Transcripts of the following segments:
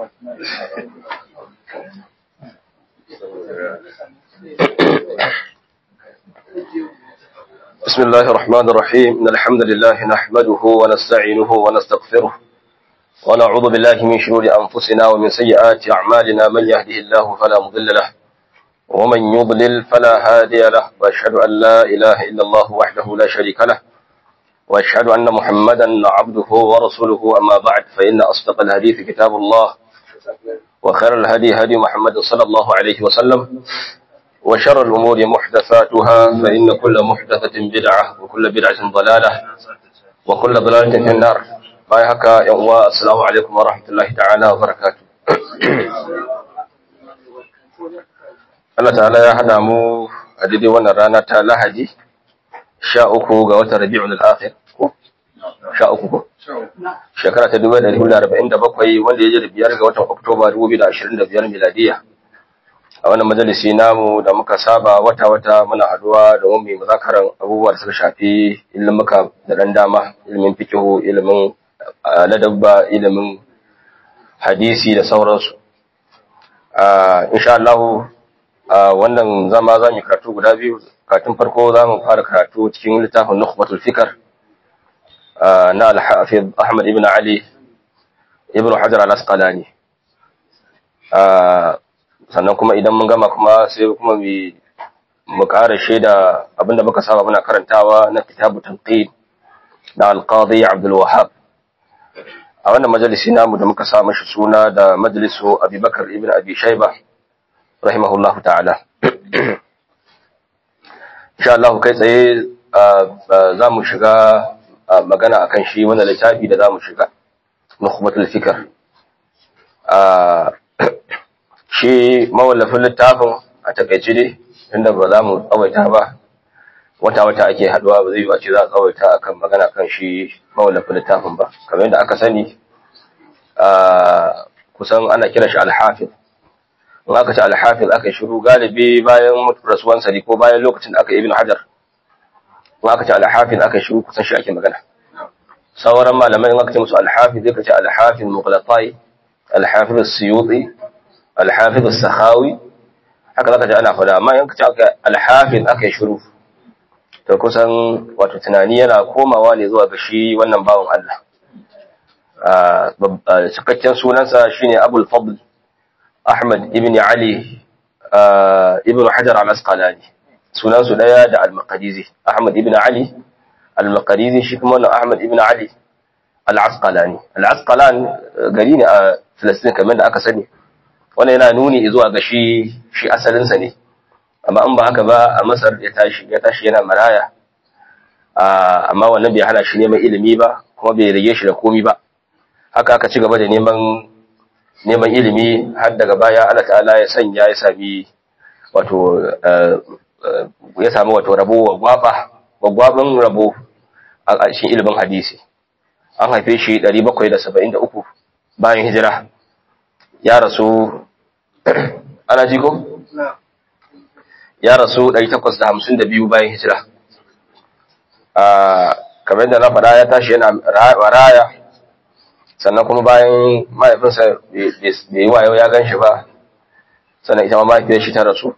بسم الله الرحمن الرحيم إن الحمد لله نحمده ونستعينه ونستغفره ونعوذ بالله من شرور أنفسنا ومن سيئات أعمالنا من يهده الله فلا مضل له ومن يضلل فلا هادي له وأشهد أن لا إله إلا الله وحده لا شريك له وأشهد أن محمدا عبده ورسوله أما بعد فإن أصدق الحديث كتاب الله وخير الهدي هدي محمد صلى الله عليه وسلم وشر الأمور محدثاتها فإن كل محدثة بدعة وكل بدعة ضلالة وكل ضلالة في النار باي هكا يوم السلام عليكم ورحمة الله تعالى وبركاته Allah ta'ala ya hada mu a daidai wannan rana ta Lahadi sha uku ga watan Rabi'ul Akhir ko sha uku ko shekara ta 1447 wanda ya je da biyar ga watan Oktoba 2025 miladiya a wannan majalisi namu da muka saba wata-wata muna haduwa da wani muzakaran abubuwa da suka shafi ilimuka da dan dama ilimin fikihu ilimin ladabba ilimin hadisi da sauransu insha Allah wannan zama za mu karatu guda biyu karatun farko za mu fara karatu cikin littafin nukhbatul fikr na al-hafiz Ahmad ibn Ali ibn Hajar al-Asqalani sannan kuma idan mun gama kuma sai kuma mu ƙara shaida abinda muka saba muna karantawa na kitabu tanqid da al-qadi Abdul Wahhab a wannan majalisi namu da muka sa mashi suna da majalisu Abubakar ibn Abi Shayba rahimahullahu ta'ala insha Allah kai tsaye za mu shiga magana akan shi wannan littafi da za mu shiga nukhbatul fikr shi mawallafin littafin a takaice dai inda ba za mu tsawaita ba wata-wata ake haduwa ba zai yi ce za a tsawaita akan magana kan shi mawallafin littafin ba kamar yadda aka sani kusan ana kira shi alhafiz in aka ce alhafiz aka shiru galibi bayan rasuwansa ne ko bayan lokacin da aka ibn hajar in aka ce alhafiz aka shiru kusan shi ake magana sauran malamai in aka ce musu alhafiz zai ka ce alhafiz mughlatai alhafiz suyuti alhafiz as-sakhawi haka zaka ji ana fada amma in kace aka alhafiz aka yi shiru to kusan wato tunani yana komawa ne zuwa ga shi wannan bawon Allah a cikakken sunansa shine Abul Fadl Ahmad ibn Ali ibn Hajar al-Asqalani sunan su daya da al-Maqdisi Ahmad ibn Ali al-Maqdisi shi kuma wannan Ahmad ibn Ali al-Asqalani al-Asqalan gari ne a Filistin kamar da aka sani wannan yana nuni zuwa ga shi shi asalinsa ne amma in ba haka ba a masar ya tashi ya tashi yana maraya amma wannan bai hana shi neman ilimi ba kuma bai rage shi da komi ba haka aka ci gaba da neman neman ilimi har daga baya Allah ta'ala ya sanya ya sami wato ya sami wato rabo wagwaba wagwaban rabo a cikin ilimin hadisi an haife shi 773 bayan hijira ya rasu ana ji ko? ya rasu 852 bayan hijira kamar yadda na faɗa ya tashi yana raya sannan kuma bayan mahaifinsa bai yi wayo ya gan shi ba sannan ita ma mahaifiyar shi ta rasu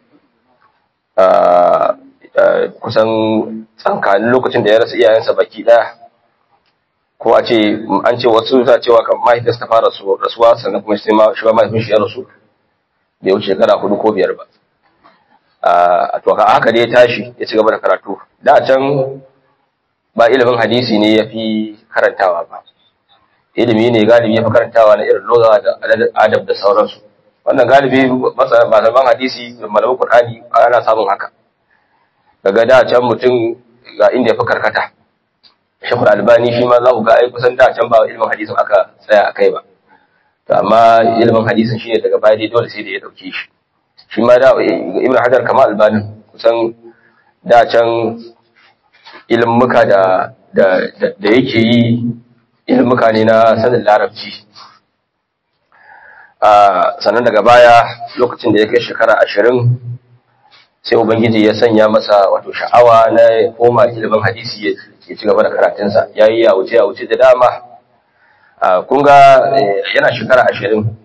kusan tsankanin lokacin da ya rasa iyayensa baki ɗaya ko a ce an ce wasu za cewa kan mahaifiyarsa ta fara rasuwa sannan kuma sai ma shi ma mahaifin shi ya rasu bai wuce shekara hudu ko biyar ba a to haka dai ya tashi ya ci gaba da karatu da can ba ilimin hadisi ne ya fi karantawa ba ilimi ne galibi ya fi karantawa na irin loza da adab da sauransu wannan galibi malaman hadisi da malaman qur'ani ana samun haka daga da can mutum ga inda ya fi karkata shekul albani shi ma za ku ga ai kusan da can ba ilimin hadisin aka tsaya a kai ba to amma ilimin hadisin shine daga baya dai dole sai da ya dauke shi shi ma da ibn hajar kama albanin kusan da can ilmuka da da da yake yi ilmuka ne na sanin larabci a sannan daga baya lokacin da ya kai shekara ashirin sai ubangiji ya sanya masa wato sha'awa na koma ilimin hadisi ya ci gaba da karatunsa ya yi ya wuce ya wuce da dama kun ga yana shekara ashirin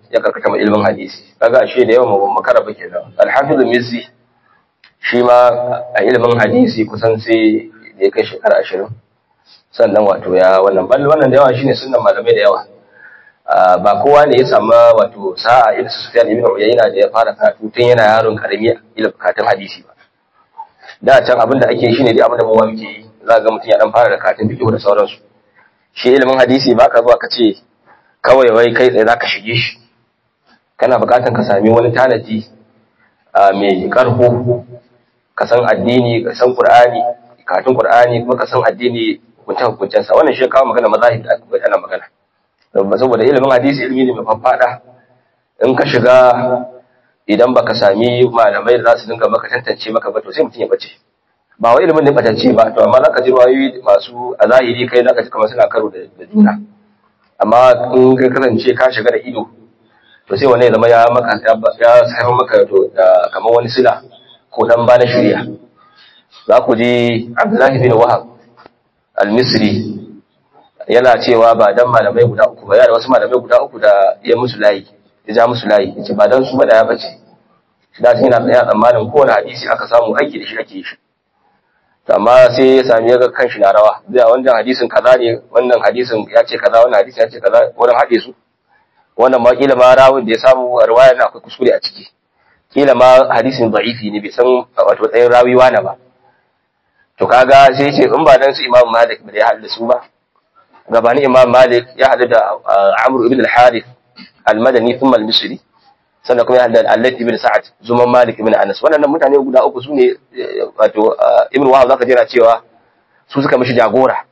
ya karkata ma ilimin hadisi kaga ashe da yawan makara ba kenan al-hafiz mizzi shi ma a ilimin hadisi kusan sai da ya kai shekara ashirin sannan wato ya wannan bal wannan da yawa shine sunnan malamai da yawa ba kowa ne ya samu wato sa'a irin su Sufyan ibn Uyayna da ya fara karatu tun yana yaron karami ilimin karatun hadisi ba da can abin da ake shine dai abin da bawa muke yi za ga mutum ya dan fara da karatun fiqh da sauransu shi ilimin hadisi ba ka zuwa ka ce kawai wai kai tsaye zaka shige shi kana buƙatar ka sami wani tanadi mai ƙarko ka san addini ka san qur'ani karatun qur'ani kuma ka san addini hukunce hukuncen sa wannan shi kawo magana mazahib da aka ana magana saboda ilimin hadisi ilimi ne mai faffada in ka shiga idan baka sami malamai da za su dinga maka tantance maka ba to sai mutum ya bace ba wai ilimin ne batance ba to amma zaka ji ruwayoyi masu a zahiri kai zaka ji kamar suna karo da juna amma in ka kasance ka shiga da ido to sai wani ya zama ya maka ya sayar maka to da kamar wani sila ko dan ba na shirya za ku ji Abdullahi bin Wahab al-Misri yana cewa ba dan malamai guda uku ba ya da wasu malamai guda uku da ya musu layi ya ja musu layi yace ba dan su ba da ya bace shi da yana tsaya tsammanin kowane hadisi aka samu aiki da shi ake shi amma sai ya sami ya ga kanshi na rawa zai wannan hadisin kaza ne wannan hadisin ya ce kaza wannan hadisin ya ce kaza wurin haɗe su wannan ma kila ma rawun da ya samu a riwaya na akwai kuskure a ciki kila ma hadisin da'ifi ne bai san wato tsayin rawi wani ba to kaga sai ce in ba dan su imam malik da ya haɗu da su ba gabanin imam malik ya haɗu da amr ibn al-harith al-madani thumma al-misri sannan kuma ya haɗu da allat ibn sa'ad zuman malik ibn anas waɗannan mutane guda uku su ne wato ibn wahab zaka jira cewa su suka mishi jagora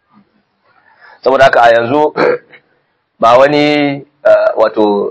saboda haka a yanzu ba wani wato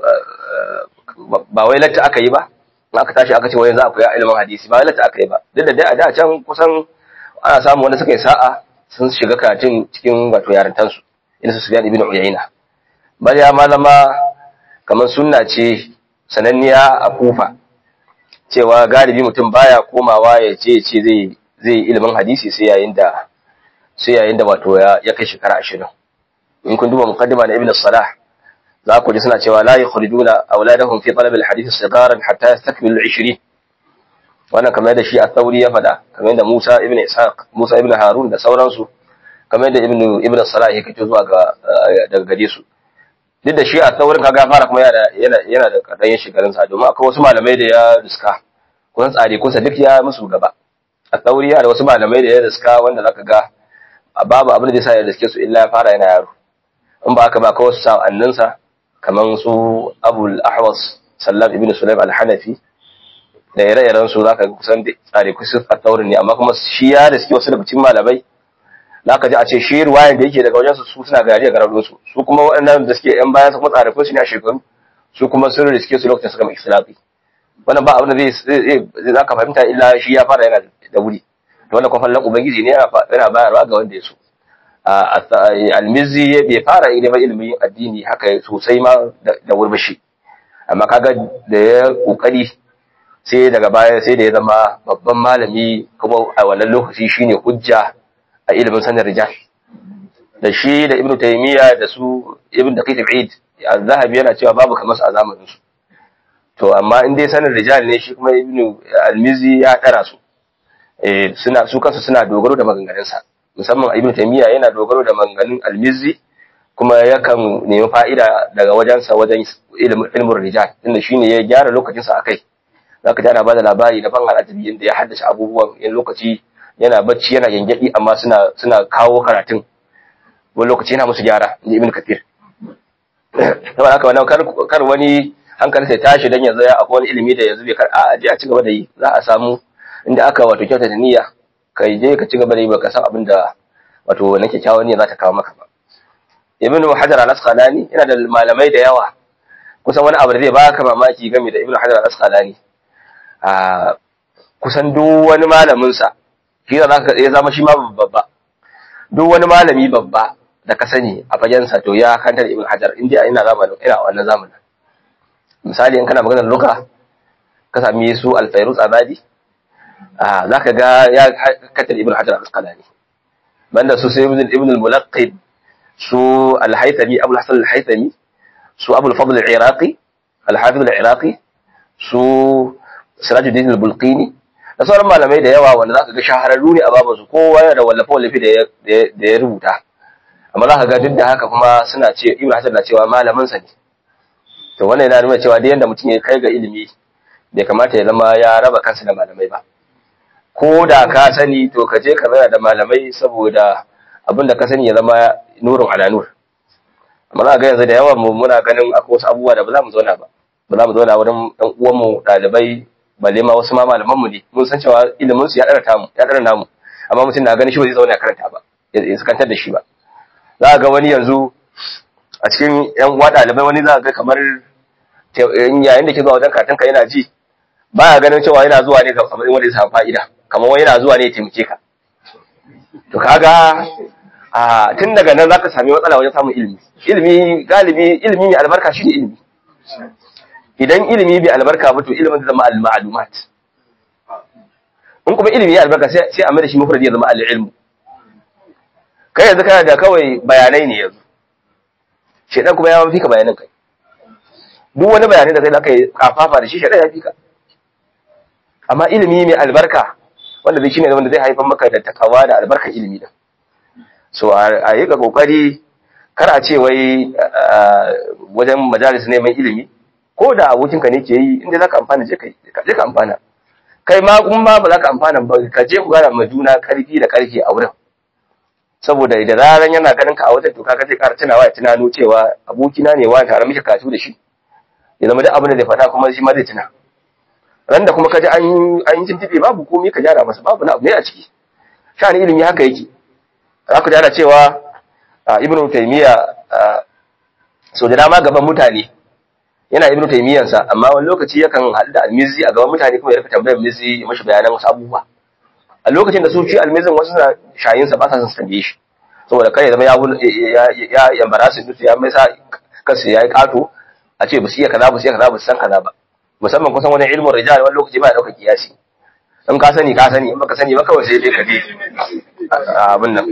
ba wai latta aka yi ba in aka tashi aka ce wai za a koya ilimin hadisi ba wai latta aka yi ba duk da dai a da can kusan ana samu wanda suka yi sa'a sun shiga karatun cikin wato yarintansu ina su Sufyan ibn Uyayna bal ya malama kamar sunna ce sananniya a Kufa cewa galibi mutum baya komawa ya ce ce zai zai ilimin hadisi sai yayin da sai yayin da wato ya kai shekara 20 in kun duba muqaddima na Ibn Salah za ku ji suna cewa la yukhrijuna auladahum fi talab al-hadith sigaran hatta yastakmilu 20 wannan kamar da shi a tsauri ya faɗa kamar da Musa ibn Ishaq Musa ibn Harun da sauransu kamar da Ibn Ibn Salah ya kace zuwa ga daga gare su duk da shi a tsaurin kaga fara kuma yana yana yana da kadayin shekarun sa domin akwai wasu malamai da ya riska kusan tsare kusa duk ya musu gaba a tsauri ya da wasu malamai da ya riska wanda zaka ga babu abin da zai sa ya riske su illa ya fara yana yaro in ba haka ba kawai wasu sa'annin sa kamar su Abul Ahwas Sallam ibn Sulaim al-Hanafi da ire-iren su zaka ga kusan tsare kusa a taurin ne amma kuma shi ya da suke wasu daga cikin malamai zaka ji a ce shi ruwayan da yake daga wajen su su suna gari a garin su su kuma waɗannan da suke yan bayan su kuma tsare kusa ne a shekaru su kuma sun riske su lokacin suka mai istilafi wannan ba abin da zai zai zaka fahimta illa shi ya fara yana da wuri to wannan kwafallan ubangiji ne yana bayarwa ga wanda ya so almizi bai fara ilimin ilimin addini haka sosai ma da wurbashi amma kaga da ya kokari sai daga baya sai da ya zama babban malami kuma a wannan lokaci shine hujja a ilimin sanin rijal da shi da ibnu taymiya da su ibnu daqiq al-eid az-zahabi yana cewa babu kamar su a zamanin su to amma in dai sanin rijal ne shi kuma ibnu al-mizi ya dara su eh suna su kansu suna dogaro da maganganun sa musamman ibnu taymiya yana dogaro da maganganun al-mizi kuma yakan nemi fa'ida daga wajensa wajen ilmin rijal inda shine ya gyara lokacinsa akai zaka ji ana bada labari na ban al'ajabi inda ya haddace abubuwan in lokaci yana bacci yana gengedi amma suna suna kawo karatun wani lokaci yana musu gyara inji ibn kathir saboda haka wannan kar kar wani hankali sai tashi dan yanzu ya akwai wani ilimi da yanzu bai kar a je a ci gaba da yi za a samu inda aka wato kyauta da niyya kai je ka ci gaba da yi baka san abin da wato wannan kyakkyawan niyya za ta kawo maka ba ibn hajar al-asqalani yana da malamai da yawa kusan wani abu da zai baka mamaki game da ibn hajar al-asqalani a kusan duk wani malaminsa shi da zaka ya zama shi ma babba duk wani malami babba da ka sani a fagensa to ya kantar ibn hajar in dai ina zamanin ina wannan zamanin misali in kana maganar luka ka sami su al-fayruz abadi a zaka ga ya kantar ibn hajar al-asqalani banda su sai ibn al-mulaqqib su al-haythami abul hasan al-haythami su abul fadl al-iraqi al-hafiz al-iraqi su sirajuddin al-bulqini da sauran malamai da yawa wanda zaka ga shahararru ne a babu su kowa yana da wallafe wallafe da ya rubuta amma zaka ga duk da haka kuma suna ce ibnu hasan na cewa malamin sa ne to wannan yana nuna cewa duk yanda mutum ya kai ga ilimi bai kamata ya zama ya raba kansa da malamai ba ko da ka sani to ka je ka zauna da malamai saboda abin da ka sani ya zama nurun ala nur amma za ga yanzu da yawan mu muna ganin akwai wasu abubuwa da ba za mu zauna ba ba za mu zauna wurin ɗan uwanmu ɗalibai balle ma wasu ma malaman mu ne mun san cewa ilimin su ya ɗara tamu ya ɗara namu amma mutum na ganin shi ba zai zauna ya karanta ba ya sakantar da shi ba za ga wani yanzu a cikin yan uwa ɗalibai wani za ga kamar yayin da ke zuwa wajen karatun ka yana ji baya ganin cewa yana zuwa ne ga kamar wanda ya samu fa'ida kamar wani yana zuwa ne ya taimake ka to kaga a tun daga nan zaka sami matsala wajen samun ilimi ilimi galibi ilimi mai albarka shine ilimi idan ilimi bai albarka ba to ilimin zai zama al-ma'lumat in kuma ilimi ya albarka sai sai a mai da shi mufradi ya zama al-ilmu kai yanzu kana da kawai bayanai ne yanzu shedan kuma ya mafi ka bayanan kai duk wani bayanai da kai zaka yi kafafa da shi shedan ya fi ka amma ilimi mai albarka wanda zai shine wanda zai haifar maka da takawa da albarkar ilimi da so a yi ga kokari kar a ce wai wajen majalis neman ilimi ko da abokinka ne ke yi inda zaka amfana je ka amfana kai ma kun ma ba za ka amfana ba ka je ku gara ma juna karfi da karfi a wurin saboda da zaran yana ganin ka a wajen to kaga zai ƙara tunawa ya tunano cewa abokina ne wani tare muke katu da shi ya zama duk abin da zai faɗa kuma shi ma zai tuna ran da kuma kaji an an yi tintibe babu komai ka gyara masa babu na abu ne a ciki shani ilimi haka yake aka ji ana cewa ibnu taymiya so da dama gaban mutane yana ibnu taymiyan sa amma wani lokaci yakan haɗu da almizi a gaban mutane kuma ya rika tambayar mizi ya mashi bayanan wasu abubuwa a lokacin da su ci almizin wasu na shayin sa ba sa son su tambaye shi saboda kai ya zama ya ya yambara su dutse ya mai sa kansu ya yi kato a ce ba su iya kaza ba su iya kaza ba su san kaza ba musamman kusan wani ilmin rijal wani lokaci ba ya ɗaukar kiyasi in ka sani ka sani in baka sani ba kawai sai dai ka je abin nan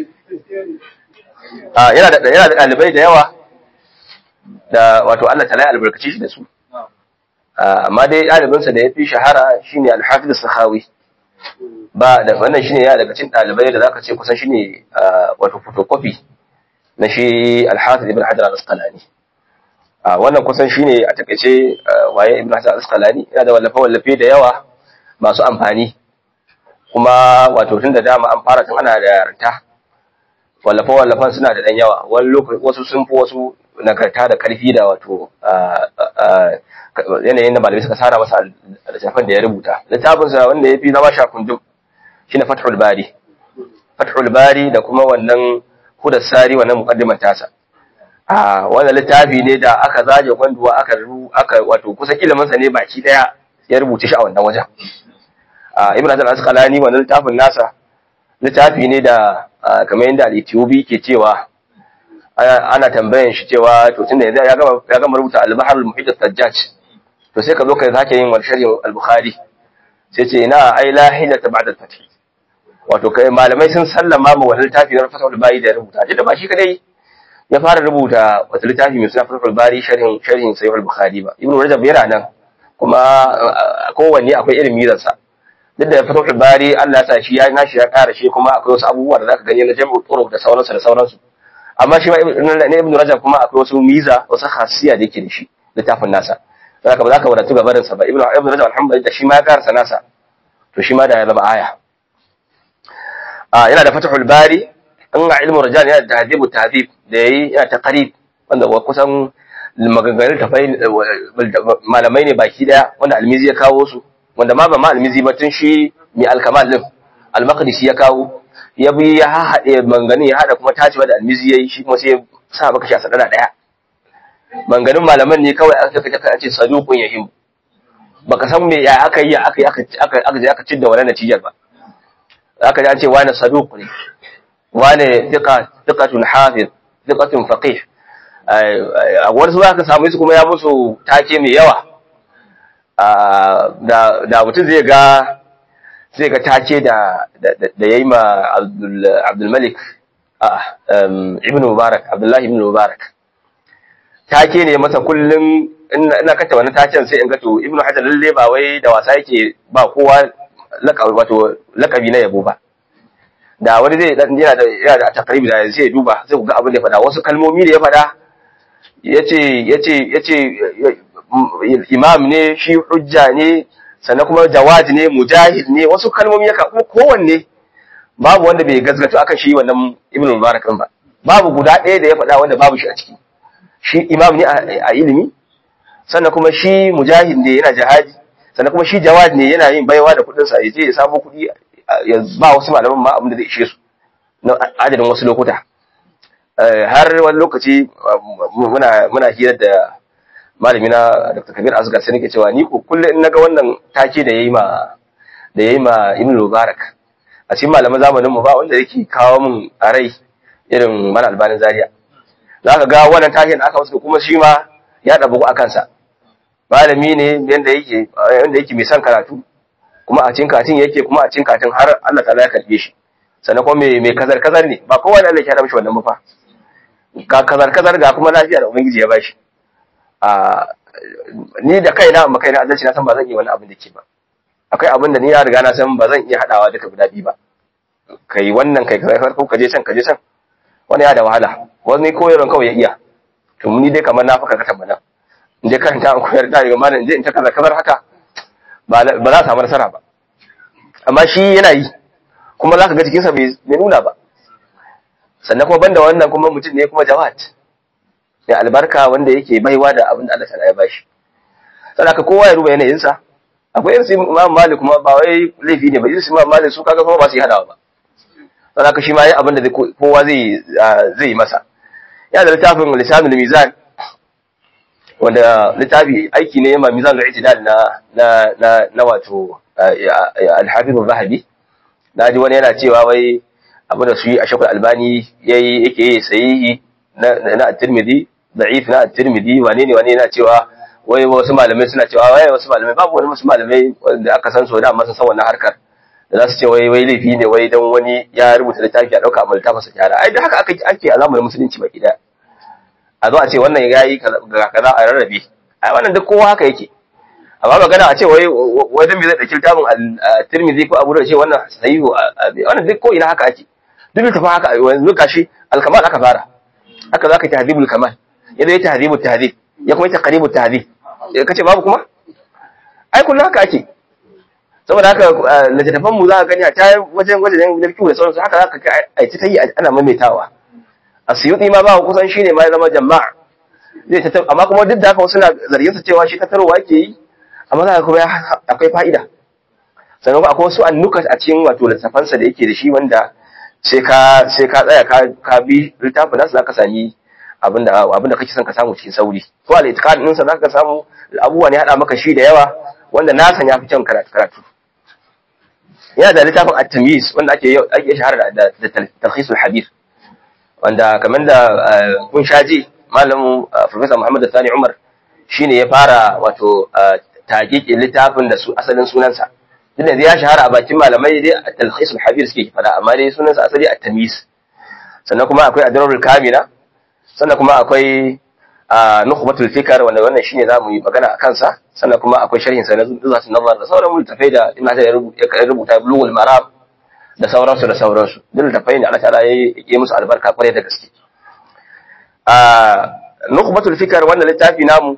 yana da yana da ɗalibai da yawa da wato Allah ta albarkaci shi da su amma dai ɗalibinsa da ya fi shahara shine al-hafiz as-sakhawi ba da wannan shine ya daga cikin ɗalibai da zaka ce kusan shine wato photocopy na shi al-hafiz ibn hajar al-asqalani wannan kusan shine a takaice waye ibn hajar al-asqalani yana da wallafe wallafe da yawa masu amfani kuma wato tun da dama an fara tun ana da yarinta wallafe wallafan suna da ɗan yawa wani lokaci wasu sun fi wasu nagarta da ƙarfi da wato yanayin da malamai suka sara masa littafin da ya rubuta littafinsa wanda ya fi zama shakundum shi na fathul bari fathul bari da kuma wannan hudar sari wannan mukaddimar tasa a wannan littafi ne da aka zaje gwanduwa aka aka wato kusan iliminsa ne baki daya ya rubuce shi a wannan wajen a ibn hajar asqalani wannan littafin nasa littafi ne da kamar yadda al-Ethiopi ke cewa ana tambayan shi cewa to tunda yanzu ya gama ya gama rubuta al-Bahr al-Muhit al-Sajjaj to sai ka zo ka sake yin wani sharhi al-Bukhari sai ce ina ai la hilata ba'da al-fath wato kai malamai sun sallama ma wannan littafi na Fathul Bari da rubuta da ba shi kadai ya fara rubuta wata littafi mai suna Fathul Bari sharhin sharhin Sahih al-Bukhari ba Ibn Rajab yana nan kuma kowanne akwai irin mizansa duk da Fathul Bari Allah ya sa shi ya nashi ya ƙara shi kuma akwai wasu abubuwa da zaka gani na jam'u turuq da sauransu da sauransu amma shi ma ne Ibn Rajab kuma akwai wasu miza wasu khasiya da yake da shi littafin nasa zaka ba zaka wadatu ga barin sa ba Ibn Ibn Rajab alhamdulillah shi ma ya karasa nasa to shi ma da ya zama aya a yana da Fathul Bari in ga ilmu rijal yana da tahdibu tahdib da yayi yana ta qarib wanda kusan maganganun tafai malamai ne baki daya wanda almizi ya kawo su wanda ma ba ma almizi ba tun shi mai alkamal din al-maqdisi ya kawo ya bi ya haɗe manganin ya haɗa kuma tacewa da almizi yayi shi kuma sai ya sa maka shi a sadara daya manganin malaman ne kawai aka kace ka ce saduqun yahim baka san me ya aka yi aka yi aka aka aka aka cidda wannan natijar ba aka ji an ce wani saduq ne wani thiqa thiqatun hafiz thiqatun faqih a wasu za ka samu su kuma ya musu take mai yawa da mutum zai ga zai ga take da da yayi ma Abdul Malik Ibn Mubarak Abdullahi Ibn Mubarak take ne masa kullum ina kanta wani tacen sai in ga to ibnu hajar lalle ba wai da wasa yake ba kowa lakabi wato lakabi na yabo ba da wani zai dan yana da yana da takribi da sai ya duba sai ku ga abin da ya faɗa wasu kalmomi da ya faɗa yace yace yace imam ne shi hujja ne sannan kuma jawad ne mujahid ne wasu kalmomi ya kuma kowanne babu wanda bai gazgato akan shi wannan ibn mubarak din ba babu guda ɗaya da ya faɗa wanda babu shi a ciki shi imam ne a ilimi sannan kuma shi mujahid ne yana jihadi sannan kuma shi jawad ne yana yin baiwa da kuɗin sa ya je ya samu kuɗi ya ba wasu malaman ma abin da zai ishe su na adadin wasu lokuta har wani lokaci muna muna hira da malami na Dr. Kabir Asgar sai nake cewa ni ko kullum in naga wannan take da yayi ma da yayi ma Ibn Mubarak a cikin malaman zamanin mu ba wanda yake kawo min a rai irin mana albanin zaria zaka ga wannan taken da aka wasu kuma shi ma ya dabu a kansa malami ne yanda yake yanda yake mai son karatu kuma a cikin katin yake kuma a cikin katin har Allah ta'ala ya karbe shi sannan kuma mai mai kazar kazar ne ba kowa da Allah ya hada mishi wannan ba fa ka kazar kazar ga kuma lafiya da ubangiji ya bashi a ni da kaina amma kaina adalci na san ba zan yi wani abin da ke ba akwai abin da ni ya riga na san ba zan iya hadawa duka guda biyu ba kai wannan kai kai ko kaje can kaje can wani ya da wahala wani koyarwan kawai ya iya to ni dai kamar na faka katan bana in dai karanta an koyar da daga malam in je in ta kaza kazar haka ba za a samu nasara ba amma shi yana yi kuma za ka ga jikinsa bai nuna ba sannan kuma banda wannan kuma mutum ne kuma jawad ya albarka wanda yake baiwa da abin da Allah ta ya bashi saboda kowa ya ruba yanayinsa akwai irin imam malik kuma ba wai laifi ne ba irin imam malik su kaga kuma ba su yi hadawa ba saboda shi ma yi abin da kowa zai zai yi masa ya da littafin lisanul mizan wanda littafi aiki ne ma mizan al-i'tidal na na na na wato al-hafiz az-zahabi na ji wani yana cewa wai abin da su yi a shakul albani yayi yake yi sahihi na na at-tirmidhi da'if na at-tirmidhi wane ne wane yana cewa wai wasu malamai suna cewa wai wasu malamai babu wani wasu malamai da aka san so da amma sun san wannan harkar da za su ce wai wai laifi ne wai dan wani ya rubuta littafi a dauka amma littafin sa gyara ai da haka aka ake a zamanin musulunci baki daya a zo a ce wannan yayi ga kaza a rarrabe ai wannan duk kowa haka yake amma magana a ce wai wajen me zai dauki littafin Tirmidhi ko Abu Dawud ce wannan sahihu wannan duk ko ina haka ake duk littafin haka yanzu gashi al-kamal aka fara haka zaka tahdhibul kamal yadda ya tahdhibul tahdhib ya kuma yi taqribut tahdhib kace babu kuma ai kullu haka ake saboda haka littattafan mu za ka gani a ta wajen wajen da fiqh da sauransu haka za ka ai ta yi ana maimaitawa asyuti ma ba kusan shine ma ya zama jama'a zai ta amma kuma duk da haka wasu na zargin sa cewa shi tattarowa yake yi amma za ka kuma akwai fa'ida sannan akwai wasu annuka a cikin wato littattafan sa da yake da shi wanda sai ka sai ka tsaya ka ka bi littafin nasu zaka sami abinda abinda kake son ka samu cikin sauri ko al-itiqad din sa zaka samu abubuwa ne hada maka shi da yawa wanda na san ya fi can karatu yana da littafin at-tamyiz wanda ake ake shahara da da talkhis al-hadith wanda kamar da kun shaji malamu professor Muhammad Sani Umar shine ya fara wato taqiqin littafin da su asalin sunansa duk da ya shahara a bakin malamai dai talkhis al-hadith suke fada amma dai sunansa asali at-tamyiz sannan kuma akwai adrarul kamila sannan kuma akwai nukhbatul fikr wanda wannan shine zamu yi magana a kansa sannan kuma akwai sharhin sa na zuzatul nazar da sauran littafai da Ibn Hajar ya rubuta bulughul maram da sauransu da sauransu duk littafai ne Allah ta'ala ya yi musu albarka kwarai da gaske a nukhbatul fikr wannan littafi namu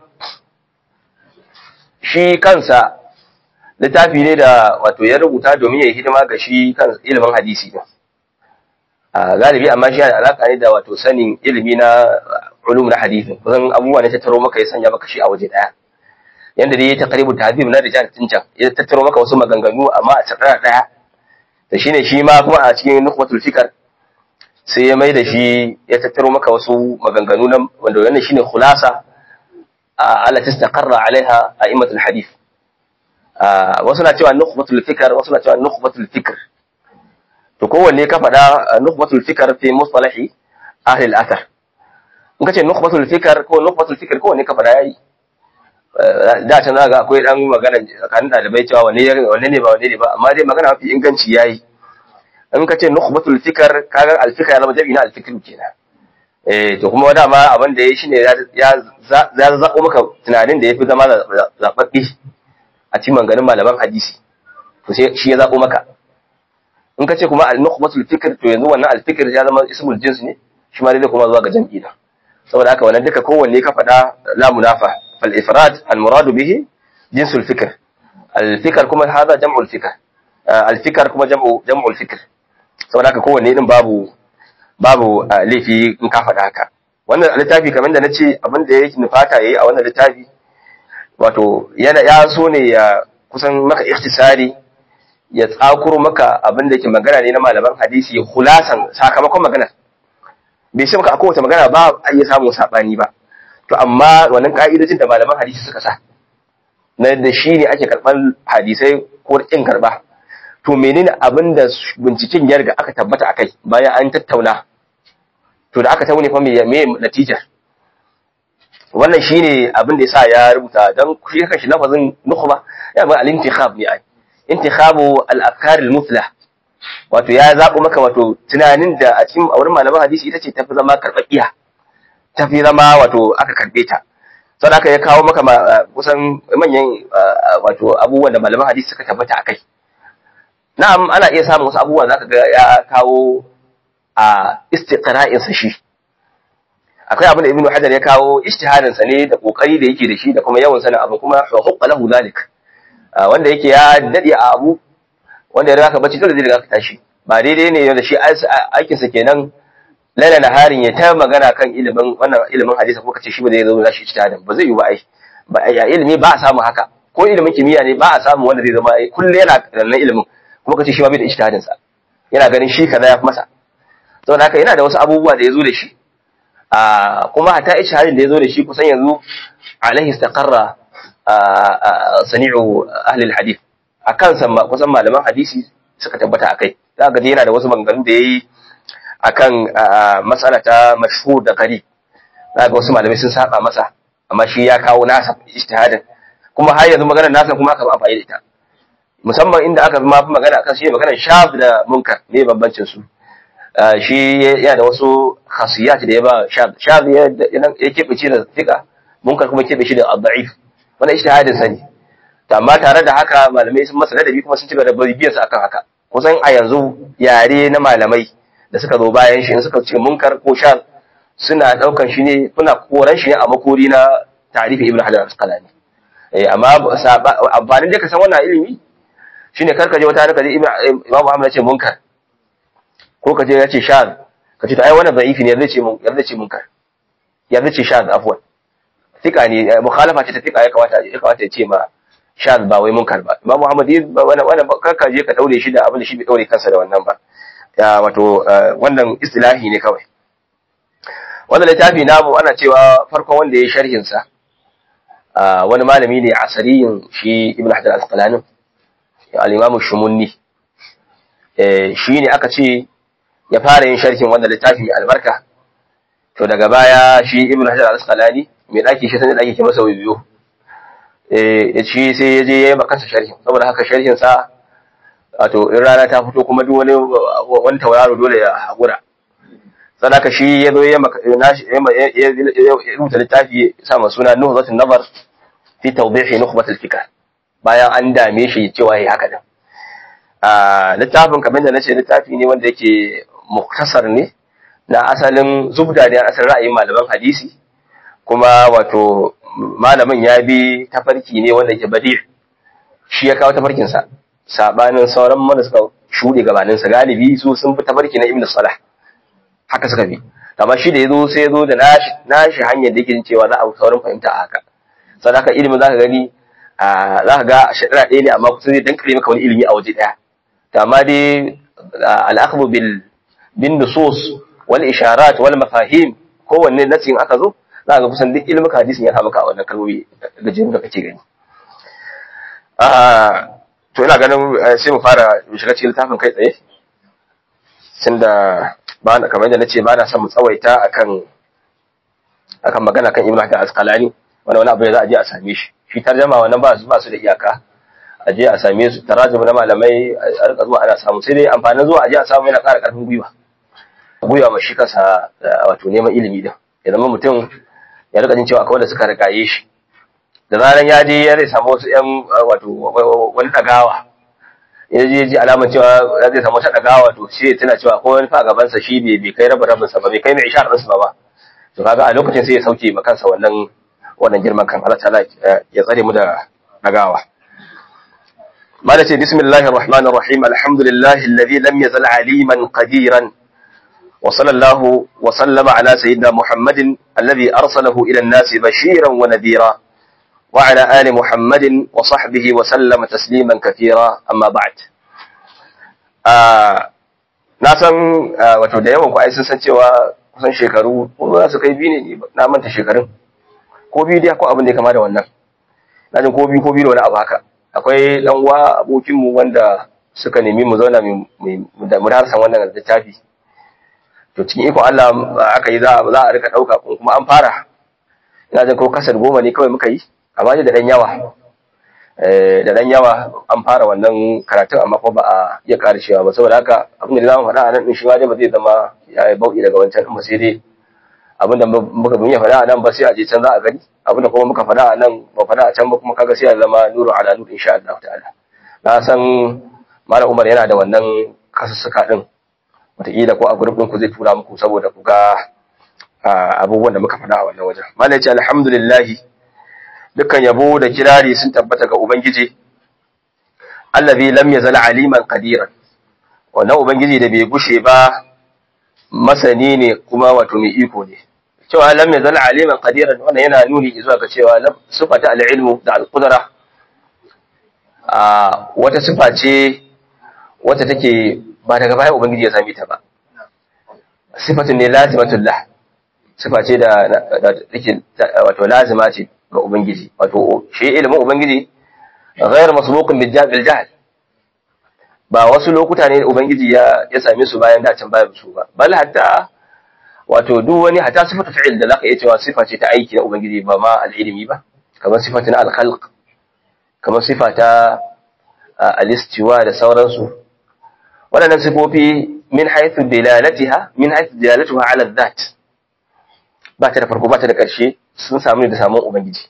shi kansa littafi ne da wato ya rubuta domin ya yi hidima ga shi kan ilimin hadisi din a galibi amma shi yana alaka ne da wato sanin ilimi na ulum na hadisi kusan abubuwa ne tattaro maka ya sanya maka shi a waje daya yanda dai ya taqribu tahdhib na rijal tincan ya tattaro maka wasu maganganu amma a tsara daya da shine shi ma kuma a cikin nukhbatul fikr sai ya mai da shi ya tattaro maka wasu maganganu na wanda wannan shine khulasa ala tastaqarra alaiha a'immatul hadith wasu na cewa nukhbatul fikr wasu na cewa nukhbatul fikr to kowanne ka faɗa nukhbatul fikr fi mustalahi ahli al-athar in kace nukhbatul fikr ko nukhbatul fikr kowanne ka faɗa yayi da ta zaga akwai dan magana tsakanin dalibai cewa wanne wanne ne ba wanne ne ba amma dai magana mafi inganci yayi in kace nukhbatul fikr kaga al-fikr ya zama jami'i na al-fikr kenan eh to kuma dama abin da yayi shine ya ya zaɓo maka tunanin da yafi zama zababbe a cikin maganganun malaman hadisi to sai shi ya zaɓo maka in ka ce kuma al-nukhbatul fikr to yanzu wannan al-fikr ya zama ismul jins ne shi ma dai kuma zuwa ga jam'i da saboda haka wannan duka kowanne ka faɗa la munafa fal ifrad al muradu bihi jinsul fikr al fikr kuma hada jam'ul fikr al fikr kuma jam'u jam'ul fikr saboda haka kowanne din babu babu laifi in ka faɗa haka wannan littafi kamar da nace abin da yake nufata yayi a wannan littafi wato yana ya so ne ya kusan maka ikhtisari ya tsakuro maka abin da yake magana ne na malaman hadisi khulasan sakamakon maganar bai ce maka a kowace magana ba a iya samun saɓani ba to amma wannan ƙa'idojin da malaman hadisi suka sa na da shi ne ake karɓar hadisai ko ƙin karɓa to menene abin da binciken ya riga aka tabbata akai bayan an tattauna to da aka taune fa me me natijar wannan shine abin da yasa ya rubuta dan shi kanshi lafazin nukhba ya ba al-intikhab ne ai intikhabu al-afkar al-muflah wato ya zaɓo maka wato tunanin da a cikin wurin malaman hadisi ita ce tafi zama karɓaɓɓiya tafi zama wato aka karɓe ta sau da aka ya kawo maka kusan manyan wato abubuwan da malaman hadisi suka tabbata a kai na'am ana iya samun wasu abubuwa za ka ga ya kawo a istiqra'insa shi akwai abin da ibnu hajar ya kawo ijtihadinsa ne da kokari da yake da shi da kuma yawan sanin abu kuma hukka lahu zalik wanda yake ya dade a abu wanda ya raka bacci dole zai riga ka tashi ba daidai ne da shi aikin sa kenan laila naharin ya ta magana kan ilimin wannan ilimin hadisi ko kace shi ba zai zo da shi ijtihadin ba zai yi ba ai ba ya ilimi ba a samu haka ko ilimin kimiyya ne ba a samu wanda zai zama kullu yana da nan ilimin kuma kace shi ba bai da ijtihadin sa yana ganin shi kaza ya fi masa saboda haka yana da wasu abubuwa da ya zo da shi a kuma hatta ijtihadin da ya zo da shi kusan yanzu alaihi istaqarra sani'u ahli alhadith akan san kusan malaman hadisi suka tabbata akai za ga yana da wasu maganganu da yayi akan mas'ala ta mashhur da qari za ga wasu malamai sun saba masa amma shi ya kawo nasa ijtihadin kuma har yanzu maganar nasa kuma aka ba amfani da ita musamman inda aka ma fi magana akan shi maganar shaf da munkar ne bambancin su shi yana da wasu khasiyat da ya ba shaf shaf ya keɓe shi da fika munkar kuma keɓe shi da da'if wannan ijtihadin sa ne amma tare da haka malamai sun masa ladabi kuma sun ci gaba da bibiyar sa akan haka kusan a yanzu yare na malamai da suka zo bayan shi in suka ce munkar ko sha suna daukan shi ne kuna koran shi ne a makori na tarihi ibnu hajar al-asqalani eh amma amfanin da ka san wannan ilimi shine kar ka je wata ka je imamu ahmad ya ce munkar ko ka je ya ce sha ka ce to ai wannan da'ifi ne zai ce mun zai ce munkar ya zai ce sha afwan tika ne mukhalafa ce ta tika ya kamata ya kamata ya ce ma sha ba wai munkar ba imam muhammad wannan wannan karka je ka daure shi da abin da shi bai daure kansa da wannan ba ya wato wannan istilahi ne kawai wannan littafi namu ana cewa farkon wanda ya sharhin sa wani malami ne asariyin shi ibn hajar al-asqalani al-imam shumunni shi ne aka ce ya fara yin sharhin wannan littafi mai albarka to daga baya shi ibn hajar al-asqalani mai daki shi sanin daki ke masa biyu ya ci sai ya je ya yi makansa sharhin saboda haka sharhin sa wato in rana ta fito kuma duk wani wani tauraro dole ya haƙura sadaka shi ya zo ya rubuta littafi sa ma suna nuhzatul nazar fi tawdihi nukhbatul fikr bayan an dame shi cewa yayi haka din a littafin kamar da nace littafi ne wanda yake muktasar ne na asalin zubda ne asalin ra'ayin malaman hadisi kuma wato malamin ya bi tafarki ne wanda ke badi shi ya kawo tafarkinsa sabanin sauran mana suka shuɗe gabaninsa galibi su sun fi tafarki na ibn salah haka suka bi amma shi da ya zo sai ya zo da nashi nashi hanyar da yake cewa za a saurin fahimta a haka sannan haka ilimin za ka gani za ka ga shaɗara ɗaya ne amma kusa zai dankare maka wani ilimi a waje ɗaya to amma dai al'akhbu bil bin nusus wal isharat wal mafahim kowanne nasin aka zo za ga kusan duk ilimin hadisin ya sa maka a wannan kalmomi gajiyar da kake gani to ina ganin sai mu fara shiga cikin littafin kai tsaye tun da ba na kamar yadda nace ba na son mu tsawaita akan akan magana kan ibnu hajar asqalani wani wani abu da za a je a same shi shi tarjama wannan ba su ba su da iyaka a je a same su tarajum na malamai a rika zuwa ana samu sai dai amfanin zuwa a je a samu yana ƙara ƙarfin gwiwa guya ma shi kansa wato neman ilimi din ya zama mutum ya rika jin cewa akwai wanda suka rigaye shi da zaran ya je ya zai samu wasu yan wato wani dagawa ya je ji alamar cewa ya zai samu wata dagawa to shi tana cewa ko wani fa gaban sa shi bai bai kai rabin rabin sa ba bai kai mai ishar ɗinsa ba to kaga a lokacin sai ya sauke ma kansa wannan wannan girman kan Allah ta'ala ya tsare mu da dagawa ماذا بسم الله الرحمن الرحيم الحمد لله الذي لم يزل عليما قديرا وصلى الله وسلم على سيدنا محمد الذي أرسله إلى الناس بشيرا ونذيرا وعلى آل محمد وصحبه وسلم تسليما كثيرا أما بعد na san wato da yawan ku ai sun san cewa kusan shekaru ko za su kai biyu ne na manta shekarun ko biyu dai ko abin da ya kama da wannan na jin ko biyu ko biyu da wani abu haka akwai dan uwa abokin mu wanda suka nemi mu zauna mu harsan wannan littafi to cikin iko Allah aka yi za a rika dauka kuma an fara ina jin ko kasar goma ne kawai muka yi amma da dan yawa da dan yawa an fara wannan karatun amma ko ba a iya karshewa ba saboda haka abin da zamu faɗa a nan din shi ma dai ba zai zama ya yi bauɗi daga wancan ba sai dai abin da muka bin ya faɗa a nan ba sai a je can za a gani abin da kuma muka faɗa a nan ba faɗa a can ba kuma kaga sai a zama nuru ala nuru insha Allah ta'ala na san malam Umar yana da wannan kasussuka din wataƙila ko a group ɗin ku zai tura muku saboda ku ga abubuwan da muka faɗa a wannan wajen malam ya ce alhamdulillah dukkan yabo da kirari sun tabbata ga ubangiji allazi lam yazal aliman qadiran wannan ubangiji da bai gushe ba masani ne kuma wato mai iko ne cewa lam yazal aliman qadiran wannan yana nuni zuwa ga cewa sifata al-ilmu da al-qudra a wata sifa ce wata take ba daga baya ubangiji ya same ta ba sifatun ne lazimatullah sifa ce da take wato lazima ce ga ubangiji wato shi ilimin ubangiji ghayr masbuqun bil jahl ba wasu lokuta ne ubangiji ya ya same su bayan da can bayan su ba bal hatta wato duk wani hatta sifatu fi'il da zaka iya cewa sifa ce ta aiki na ubangiji ba ma al-ilmi ba kamar sifatu na al-khalq kamar sifa ta al-istiwa da sauransu waɗannan sifofi min haythu dilalatiha min haythu dilalatuha ala dhat ba ta da farko ba ta da ƙarshe sun samu ne da samun ubangiji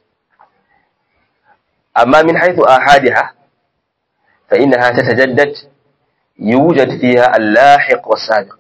amma min haythu ahadiha fa innaha tatajaddad yujad fiha al-lahiq was-sabiq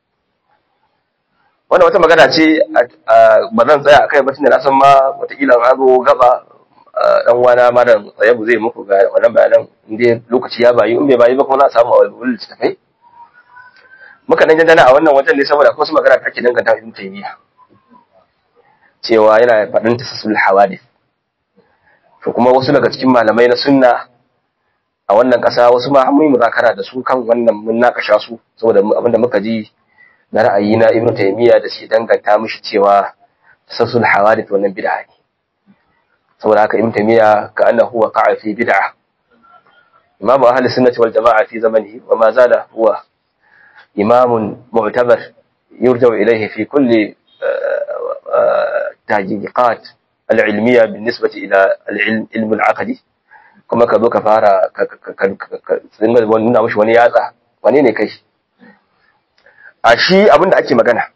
wannan wata magana ce ba zan tsaya akai ba tunda na san ma wataƙila an zo gaba dan wana malam tsayabu zai muku ga wannan bayanan inda lokaci ya bayu in bai bayu ba kuma za a samu a wani littattafai muka dan jandana a wannan wajen ne saboda akwai wasu magana da ake danganta ibn taymiya cewa yana faɗin tasassul hawadith to kuma wasu daga cikin malamai na sunna a wannan ƙasa wasu ma mun muzakara da su kan wannan mun nakasha su saboda abinda muka ji na ra'ayi na ibn taymiya da shi danganta mishi cewa tasassul hawadith wannan bid'a ne saboda haka ibn taymiya ka annahu waqa'a fi bid'ah imam ahli sunnati wal jama'a fi zamanihi wa ma zala huwa imam mu'tabar yurja ilayhi fi kulli tahqiqat al-ilmiyya بالنسبه الى العلم العقدي kuma ka zo ka fara ka tsinga nuna mishi wani yatsa wane ne kai a shi abinda ake magana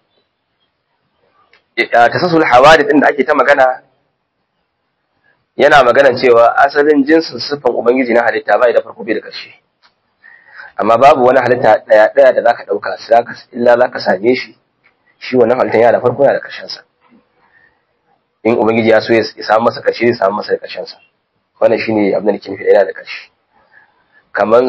tasassul hawadith din da ake ta magana yana magana cewa asalin jinsin siffan ubangiji na halitta bai da farko bai da ƙarshe amma babu wani halitta daya daya da zaka dauka zaka illa zaka same shi shi wannan halittan yana da farko yana da ƙarshen sa in ubangiji ya so ya samu masa ƙarshe zai samu masa ƙarshen sa wannan shine abin da nake nufi yana da ƙarshe kaman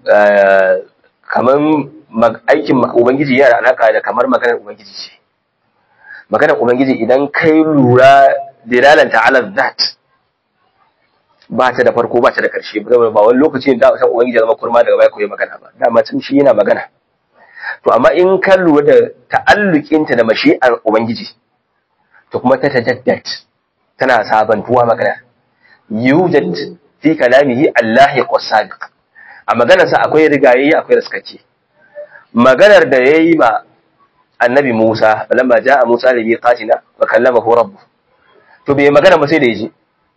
kaman aikin ubangiji yana da alaka da kamar maganar ubangiji ce maganar ubangiji idan kai lura dilalanta ala zat ba ta da farko ba ta da ƙarshe ba wani lokaci da san ubangiji zama kurma daga baya koyi magana ba dama tun shi yana magana to amma in ka lura da ta'allukin ta da mashi'ar ubangiji to kuma ta tajaddad tana sabantuwa magana yujad fi kalamihi allahi qasabiq a maganar sa akwai rigayi akwai raskace maganar da yayi ma annabi Musa lamma jaa Musa li miqatina wa kallamahu rabbuh to bai magana ba sai da yaji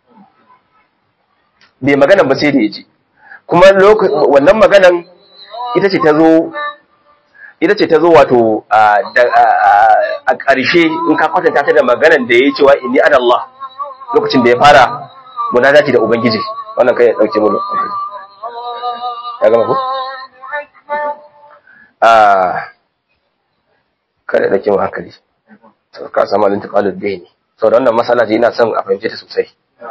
bai magana ba sai da ya ji kuma wannan maganan ita ce ta zo ita ce ta zo wato a ƙarshe in ka kwatanta ta da maganar da ya yi cewa inni ana Allah lokacin da ya fara munajati da ubangiji wannan kai ya dauke mu ya gama ko ah kada da kin hankali to ka samu alin taqalud bayni saboda wannan masala ce ina son a fahimce ta sosai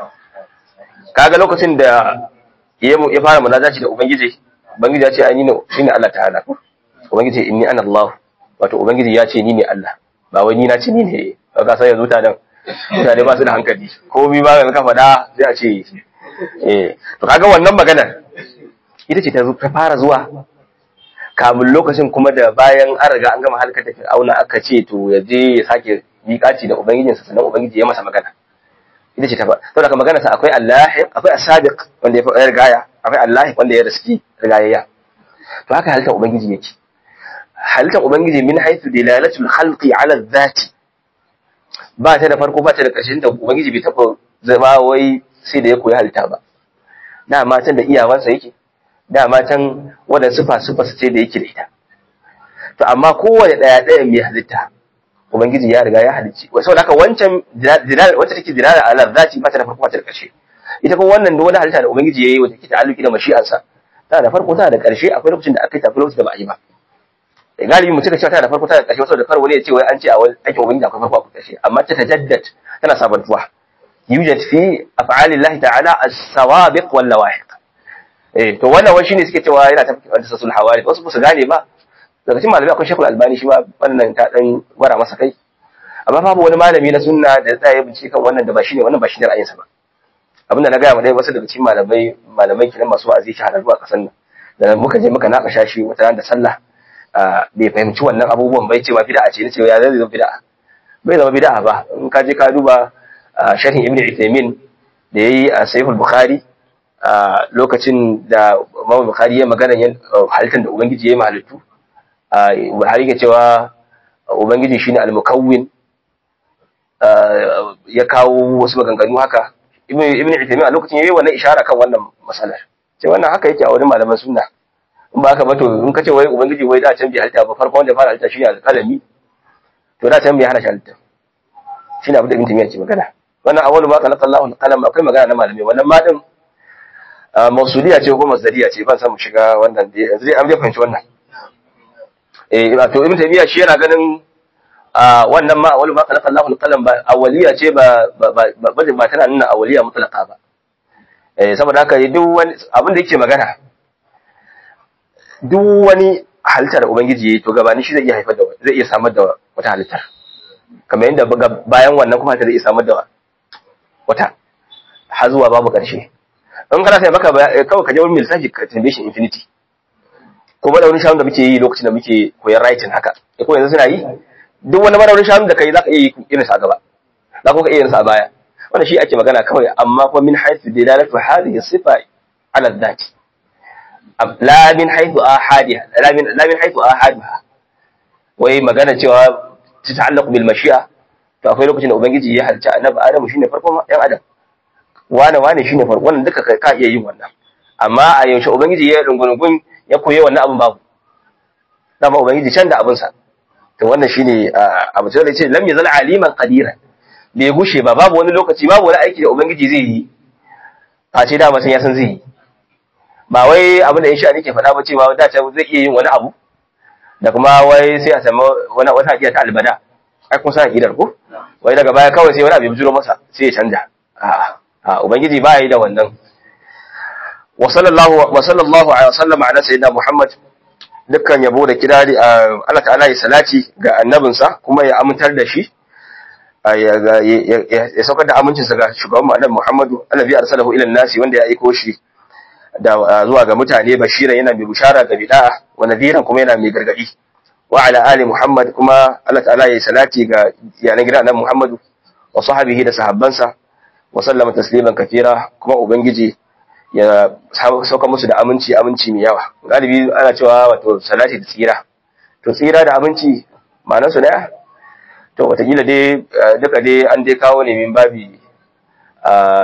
kaga lokacin da ya ya fara munajati da ubangiji ubangiji ya ce ai ni ne shine Allah ta'ala ubangiji inni ana Allah wato ubangiji ya ce ni ne Allah ba wai ni na ce ni ne ka sai yanzu ta dan mutane ba su da hankali komi ba ga ka faɗa sai a ce eh to kaga wannan maganar ita ce ta fara zuwa kamun lokacin kuma da bayan an riga an gama halkar da fir'auna aka ce to ya je ya sake miƙaci da ubangijinsa sannan ubangiji ya masa magana ita ce ta fa saboda magana sa akwai allahi akwai asabiq wanda ya rigaya akwai allahi wanda ya riski rigayayya to haka halittar ubangiji yake halittar ubangiji min haythu dilalatul khalqi ala dhati ba ta da farko ba ta da ƙarshen da ubangiji bai taɓa zama wai sai da ya koyi halitta ba da matan da iyawansa yake da matan wadda sufa sufa su ce da yake da ita to amma kowane ɗaya ɗaya mai halitta ubangiji ya riga ya halicci saboda haka wancan dilal wacce take dilala ala zati ba ta da farko ba ta da ƙarshe ita kuma wannan da wani halitta da ubangiji yayi wata ke ta'alluki da mashi'ansa tana da farko tana da ƙarshe akwai lokacin da aka yi tafi lokacin da ba a yi ba galibi mutum da cewa tana da farko tana da ƙarshe saboda kar wani ya ce wai an ce a wani aikin ubangiji akwai farko akwai ƙarshe amma ta tajaddad tana sabantuwa yujad fi af'alillahi ta'ala as-sawabiq wal lawahiq eh to wannan wani shine suke cewa yana tafi wanda sasul hawari wasu ba su gane ba daga cikin malamai akwai shekul albani shi ma wannan ta dan gwara masa kai amma babu wani malami na sunna da ya bincike kan wannan da ba shine wannan ba shine ra'ayinsa ba abinda na gaya ma dai wasu daga cikin malamai malamai kiran masu wa'azi shahararru a kasan nan da muka je muka naƙasha shi wata ran da sallah bai fahimci wannan abubuwan bai ce ma bid'a ce ne ce ya zai zama bid'a bai zama bid'a ba in ka je ka duba sharhin ibnu Uthaymeen da yayi a Sahih bukhari lokacin da Imam Bukhari ya magana halittar da Ubangiji ya yi mahalittu har yake cewa Ubangiji shine al-mukawwin ya kawo wasu maganganu haka ibn Uthaymeen a lokacin yayi wannan ishara kan wannan masalar ce wannan haka yake a wurin malaman sunna in ba haka ba to in kace wai ubangiji wai da can bai halitta ba farkon wanda fara halitta shine alƙalami to da can bai hana shi halitta shine abin da ibn Taymiyyah ke magana wannan awwalu ma khalaqa Allahu al-qalam akwai magana na malamai wannan ma din mausuliya ce ko masdariya ce ban san mu shiga wannan dai yanzu dai an bai fahimci wannan eh to ibn Taymiyyah shi yana ganin wannan ma awwalu ma khalaqa Allahu al-qalam ba awwaliya ce ba ba ba tana nuna awwaliya mutlaqa ba eh saboda haka duk wani abin da yake magana duk wani halittar ubangiji yayi to gabani shi zai iya haifar da zai iya samar da wata halittar kamar yadda bayan wannan kuma zai iya samar da wata har zuwa babu ƙarshe in kana sai maka kawai ka je wurin lissafi ka tambaye shi infinity ko ba da wani shanu da muke yi lokacin da muke koyar writing haka ko yanzu suna yi duk wani maraurin shanu da kai zaka iya yi irin sa gaba za ka iya yin sa baya wannan shi ake magana kawai amma kuma min haythu dilalatu hadhihi sifa ala dhati la min haythu ahadiha la min la min haythu ahaduha wai magana cewa ta ta'allaqu bil mashi'a to akwai lokacin da ubangiji ya halicci annabi adamu shine farkon yan adam wane wane shine farko wannan duka ka iya yin wannan amma a yaushe ubangiji ya rungungun ya koyi wannan abin babu dama ubangiji can da abin sa to wannan shine abu da ce lam yazal aliman qadiran bai gushe ba babu wani lokaci babu wani aiki da ubangiji zai yi a ce dama san ya san zai yi ba wai abin da insha nake faɗa ba cewa da ta zai iya yin wani abu da kuma wai sai a samu wani wata akida ta albada ai kun san akidar ko wai daga baya kawai sai wani abu ya bijiro masa sai ya canja a'a a ubangiji ba yi da wannan wa sallallahu wa sallallahu alaihi wasallam ala sayyidina muhammad dukkan yabo da kirari Allah ta'ala ya salati ga annabinsa kuma ya amintar da shi ya saukar da amincinsa ga shugaban mu annabi muhammadu annabi arsalahu ila nasi wanda ya aiko shi da zuwa ga mutane bashiran yana mai bushara ga bid'a wa nadiran kuma yana mai gargadi wa ala ali muhammad kuma Allah ta'ala ya salati ga yanan gidan annabi muhammadu wa sahbihi da sahabbansa wa sallama tasliman kafira kuma ubangiji ya sauka musu da aminci aminci mai yawa galibi ana cewa wato salati da tsira to tsira da aminci ma'anar su daya to watakila dai duka dai an dai kawo ne min babi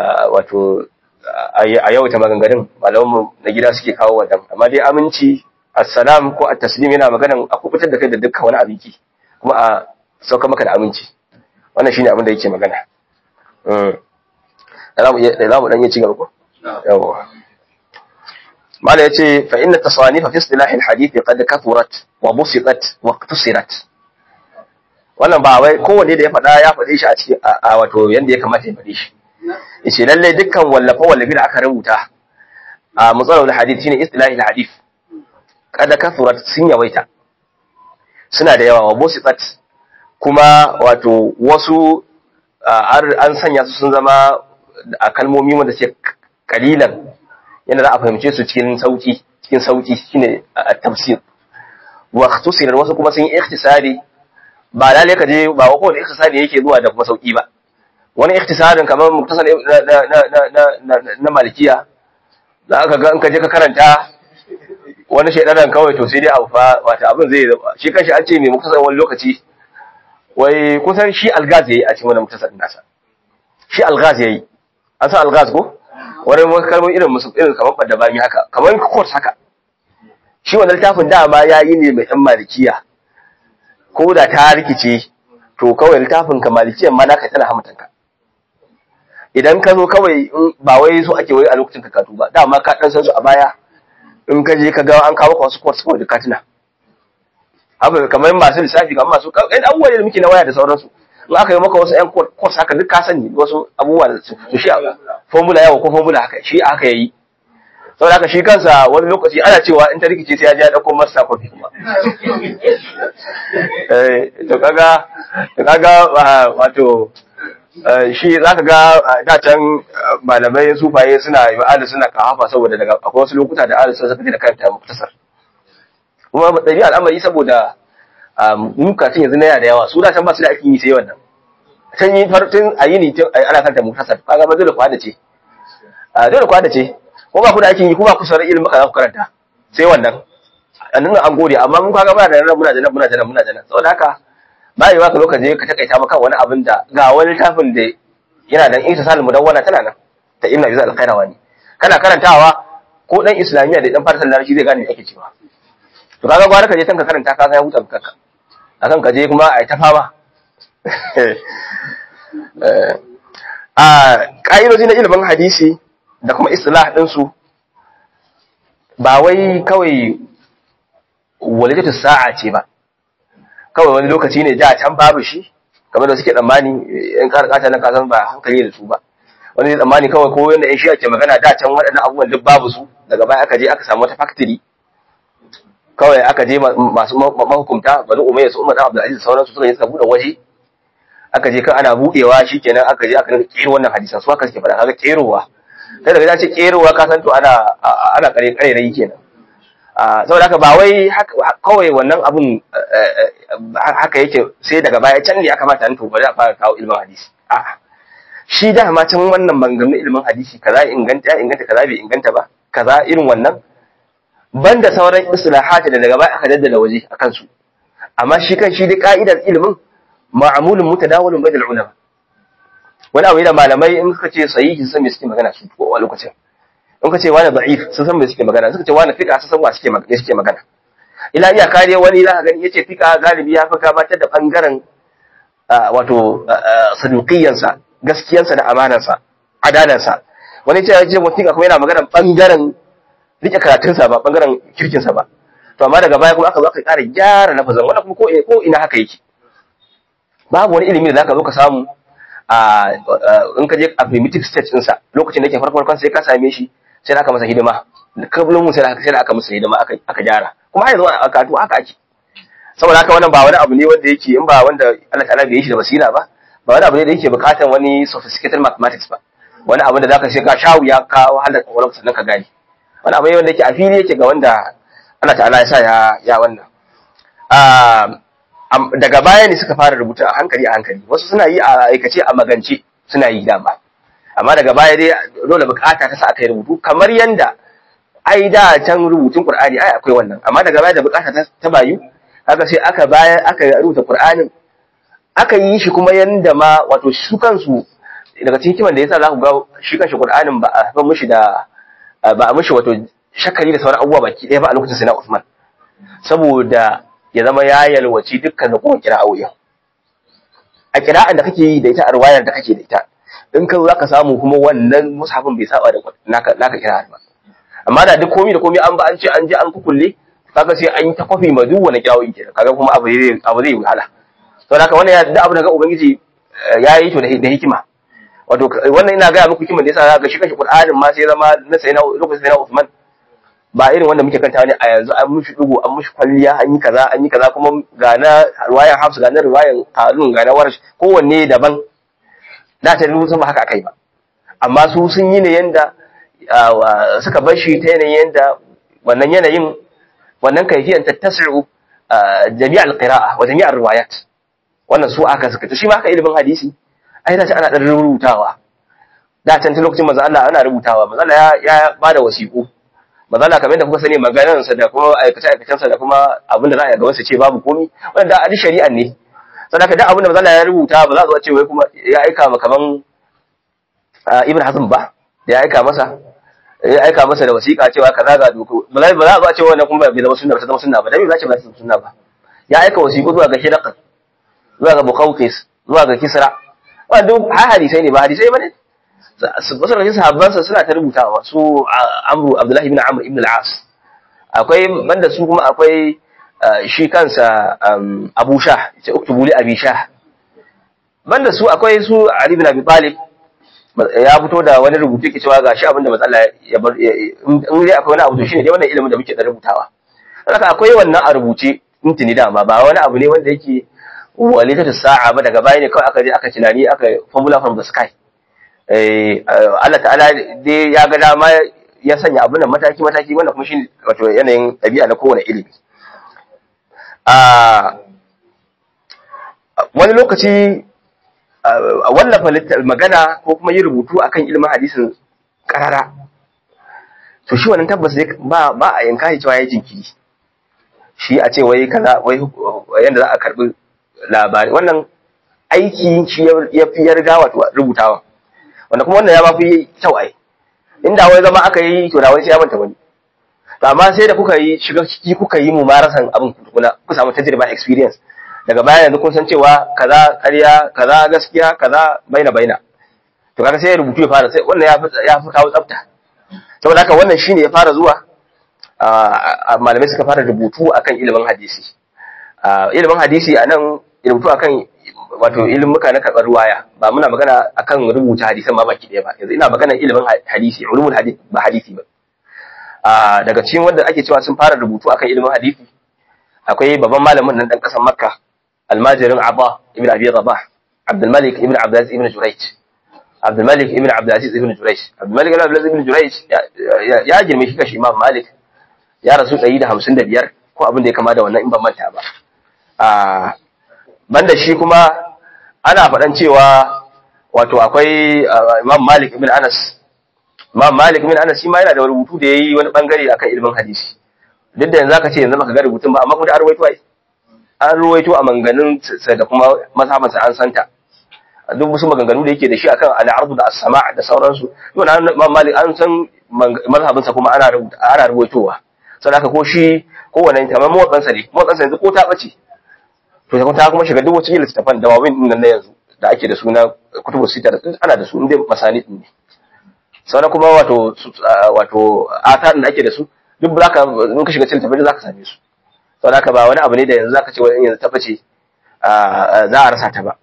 wato a yau ta maganganun malamanmu na gida suke kawo wadan amma dai aminci assalam ko at-taslim yana maganan a kubutar da kai da dukkan wani abinki kuma a sauka maka da aminci wannan shine abin da yake magana da za mu dan yi cigaba ko yawa mala yace fa inna tasanifa fi istilah al-hadith qad kathurat wa busitat wa iqtasirat wannan ba wai kowanne da ya faɗa ya faɗe shi a cikin a wato yanda ya kamata ya faɗe shi yace lalle dukkan wallafa wallafi da aka rubuta a matsalar hadith shine istilah al-hadith qad kathurat sun yawaita suna da yawa wa busitat kuma wato wasu an sanya su sun zama a kalmomi wanda suke kalilan yadda za a fahimce su cikin sauki cikin sauki shine tafsir wa ikhtisar wasu kuma sun yi ikhtisari ba lalle ka je ba ko da ikhtisari yake zuwa da kuma sauki ba wani ikhtisarin kamar muktasar na na na na malikiya za ka ga in ka je ka karanta wani shaidanan kawai to sai dai abu fa wata abin zai shi kanshi an ce mai muktasar wani lokaci wai kusan shi algaz yayi a cikin wannan muktasar nasa shi algaz yayi an san algaz ko wani kalmar irin musu irin kamar badda bami haka kamar course haka shi wannan littafin dama yayi ne mai ɗan malikiya ko da ta rikice to kawai littafin ka malikiyan ma naka tana hamatanka idan ka zo kawai ba wai so ake wai a lokacin kakatu ba dama ka dan san su a baya in ka je ka ga an kawo wasu course kawai da katina abu kamar masu lissafi kamar masu ɗan abubuwa da muke na waya da sauransu in aka yi maka wasu ƴan course haka duk ka sani wasu abubuwa da su shi formula yawa ko formula haka shi haka yayi saboda haka shi kansa wani lokaci ana cewa in ta rikice sai ya je ya dauko master copy kuma eh to kaga to kaga wato shi zaka ga da can malamai sufaye suna yi ahli suna kahafa saboda daga akwai wasu lokuta da ahli suna da kanta muktasar kuma ɗabi al'amari saboda mukacin yanzu na yana da yawa su da can ba su da aikin yi sai wannan can yi fartun a yi ni ana kanta muktasar kaga ba dole kwada ce dole kwada ce ko ba ku da aikin yi kuma ku sarar ilimin ka za ku karanta sai wannan annan an gode amma mun kaga muna da nan muna da nan muna da nan muna da nan saboda haka ba yi baka lokaci ka takaita maka wani abin da ga wani littafin da yana da isa salmu dan wannan tana nan ta ibnu abi al-qayrawani kana karantawa ko dan islamiyya da dan farsan larabci zai gane me ake cewa to kaga gwara ka je tanka karanta ka ga ya huta kanka akan ka je kuma ai ta fama a ƙa'idoji na ilimin hadisi da kuma istilah ɗinsu ba wai kawai walijatu sa'a ce ba kawai wani lokaci ne da can babu shi kamar da suke tsammani in ƙara ƙata na kasan ba hankali da su ba wani zai tsammani kawai ko yadda in shi ake magana da can waɗannan abubuwan duk babu su daga baya aka je aka samu wata factory kawai aka je masu mahukumta bani umayya su umar abdulaziz sauransu suka je suka buɗe waje aka je kan ana buɗewa shikenan aka je aka rinka kero wannan hadisan su haka suke faɗa kaga kerowa sai daga ya ce kerowa ka san to ana ana kare kare rai kenan saboda haka ba wai kawai wannan abun haka yake sai daga baya can ne aka mata to bari a fara kawo ilmin hadisi a'a shi da ma can wannan maganganun ilmin hadisi kaza inganta ya inganta kaza bai inganta ba kaza irin wannan banda sauran islahati da daga baya aka daddala waje akan su amma shi kan shi da ka'idar ilimin ma'amulun mutadawalun bainal ulama wani abu da malamai in suka ce sahihi sun san me suke magana su ko a lokacin in ka ce wani da'if sun san me suke magana suka ce wani fiqa sun san wa suke magana suke magana ila iya kare wani za ka gani yace fiqa galibi ya fi gabatar da bangaren wato saduqiyansa gaskiyansa da amanansa adalansa wani ce ya ce fiqa kuma yana magana bangaren rike karatunsa ba bangaren kirkinsa ba to amma daga baya kuma aka zo aka ƙara gyara lafazin wannan kuma ko ina haka yake babu wani ilimi da zaka zo ka samu a in ka je a primitive stage ɗinsa lokacin da yake farko farkon sai ka same shi sai da aka masa hidima kablin mu sai da sai da aka masa hidima aka aka gyara kuma yanzu a katu haka ake saboda haka wannan ba wani abu ne wanda yake in ba wanda Allah ta'ala bai yi shi da basira ba ba wani abu ne da yake bukatar wani sophisticated mathematics ba wani abu da zaka sai ka shawu ya ka wahalar kwakwalwa sannan ka gane wani abu ne wanda yake a fili yake ga wanda Allah ta'ala ya sa ya ya wannan daga baya ne suka fara rubuta a hankali a hankali wasu suna yi a aikace a magance suna yi dama amma daga baya dai dole bukata ta sa aka yi rubutu kamar yanda ai da can rubutun Qur'ani ai akwai wannan amma daga baya da bukata ta bayu haka sai aka baya aka rubuta Qur'anin aka yi shi kuma yanda ma wato su kansu daga cikin kiman da yasa za ku ga shi kanshi Qur'anin ba a ba mushi da ba a mushi wato shakari da sauran abubuwa baki ɗaya ba a lokacin sai na Uthman saboda ya zama ya yalwaci dukkan da kuma kira'o'in a kira'an da kake yi da ita a ruwayar da kake da ita in ka za ka samu kuma wannan musafin bai saba da naka naka kira'ar ba amma da duk komai da komai an ba an ce an je an kukulle kaga sai an yi ta kwafi ma duk wani kira'o'in kenan kaga kuma abu zai abu zai wahala to haka wannan ya da abu da ga ubangiji ya yi to da hikima wato wannan ina gaya muku hikimar da yasa ga shi kashi Qur'anin ma sai zama na sai na lokacin sai na Uthman ba irin wanda muke kanta ne a yanzu an mushi dugu an mushi kwalliya an yi kaza an yi kaza kuma ga na riwayan Hafs ga na riwayan Qalun ga na Warsh kowanne daban da ta rubuta ba haka akai ba amma su sun yi ne yanda suka bar shi ta yanayin yanda wannan yanayin wannan kaifiyan tattasi'u jami'al qira'a wa jami'ar riwayat wannan su aka suka to shi ma haka ilimin hadisi ai da ana dan rubutawa da can tun lokacin manzo Allah ana rubutawa manzo Allah ya ya bada wasiƙu manzo Allah kamar da kuka sani maganar sa da kuma aikace aikacen sa da kuma abin da za a ga wasu ce babu komi wannan da adi shari'an ne sadaka duk abin da manzo Allah ya rubuta ba za a zo a ce wai kuma ya aika ma kaman Ibn Hazm ba da ya aika masa ya aika masa da wasiƙa cewa kaza ga doko ba za a zo a ce wannan kuma bai zama sunna ba ta zama sunna ba dan me za ce ba ta zama sunna ba ya aika wasiƙu zuwa ga Hiraqal zuwa ga Bukhawqis zuwa ga Kisra wanda duk har hadisai ne ba hadisai bane wasu daga sahabbansa suna ta rubutawa su Amru Abdullahi ibn Amr ibn al-As akwai banda su kuma akwai shi kansa Abu Shah ce uktubu li Abi Shah banda su akwai su Ali ibn Abi Talib ya fito da wani rubutu ke cewa gashi abinda matsala ya bar in dai akwai wani abu to shine dai wannan ilimin da muke da rubutawa haka akwai wannan a rubuce tuntuni dama ba wani abu ne wanda yake walitatu sa'a ba daga baya ne kawai aka je aka tunani aka formula from the sky eh Allah ta'ala dai ya ga dama ya sanya abin nan mataki mataki wannan kuma shine wato yanayin ɗabi'a na kowane ilimi a wani lokaci wallafa magana ko kuma yi rubutu akan ilimin hadisin karara to shi wannan tabbas ba ba a yanka shi cewa ya jinkiri shi a ce wai kaza wai yanda za a karbi labari wannan aiki shi ya fi yarda wato rubutawa wanda kuma wannan ya ba fi kyau ai inda wai zama aka yi to da wani sai ya manta wani to amma sai da kuka yi shiga ciki kuka yi mumarasan abin kuna ku samu tajriba experience daga baya yanzu kun san cewa kaza ƙarya kaza gaskiya kaza baina baina to kaga sai rubutu ya fara sai wannan ya fi ya fi kawo tsafta saboda haka wannan shine ya fara zuwa malamai suka fara rubutu akan ilimin hadisi ilimin hadisi a nan rubutu akan wato ilimuka na karɓar ruwaya ba muna magana akan rubuta hadisan ma baki ɗaya ba yanzu ina magana ilimin hadisi ulumul hadisi ba hadisi ba daga cikin wanda ake cewa sun fara rubutu akan ilimin hadisi akwai babban malamin nan dan ƙasar makka almajirin abba ibn abi rabah abdul malik ibn abdulaziz ibn jurayj abdul malik ibn abdulaziz ibn jurayj abdul malik ibn abdulaziz ibn jurayj ya girme shi kashi imam malik ya rasu 155 ko abin da ya kama da wannan in ban manta ba banda shi kuma ana faɗan cewa wato akwai Imam Malik ibn Anas Imam Malik ibn Anas shi ma yana da rubutu da yayi wani bangare akan ilimin hadisi duk da yanzu aka ce yanzu baka ga rubutun ba amma kuma da an ruwaito ai an ruwaito a manganin sa da kuma mazhaban sa an santa duk wasu maganganu da yake da shi akan al-ardu da as-sama' da sauransu to na Imam Malik an san mazhabin sa kuma ana rubuta ana ruwaitowa saboda ko shi kowanne kamar motsan sa ne motsan sa yanzu ko ta bace to sai ta kuma shiga duk wacce littafan da wawin din nan na yanzu da ake da suna kutubu sita da ana da su inda masani din ne sauran kuma wato wato atan da ake da su duk zaka in ka shiga cikin littafin zaka same su saboda haka ba wani abu ne da yanzu zaka ce wani yanzu tabbace za a rasa ta ba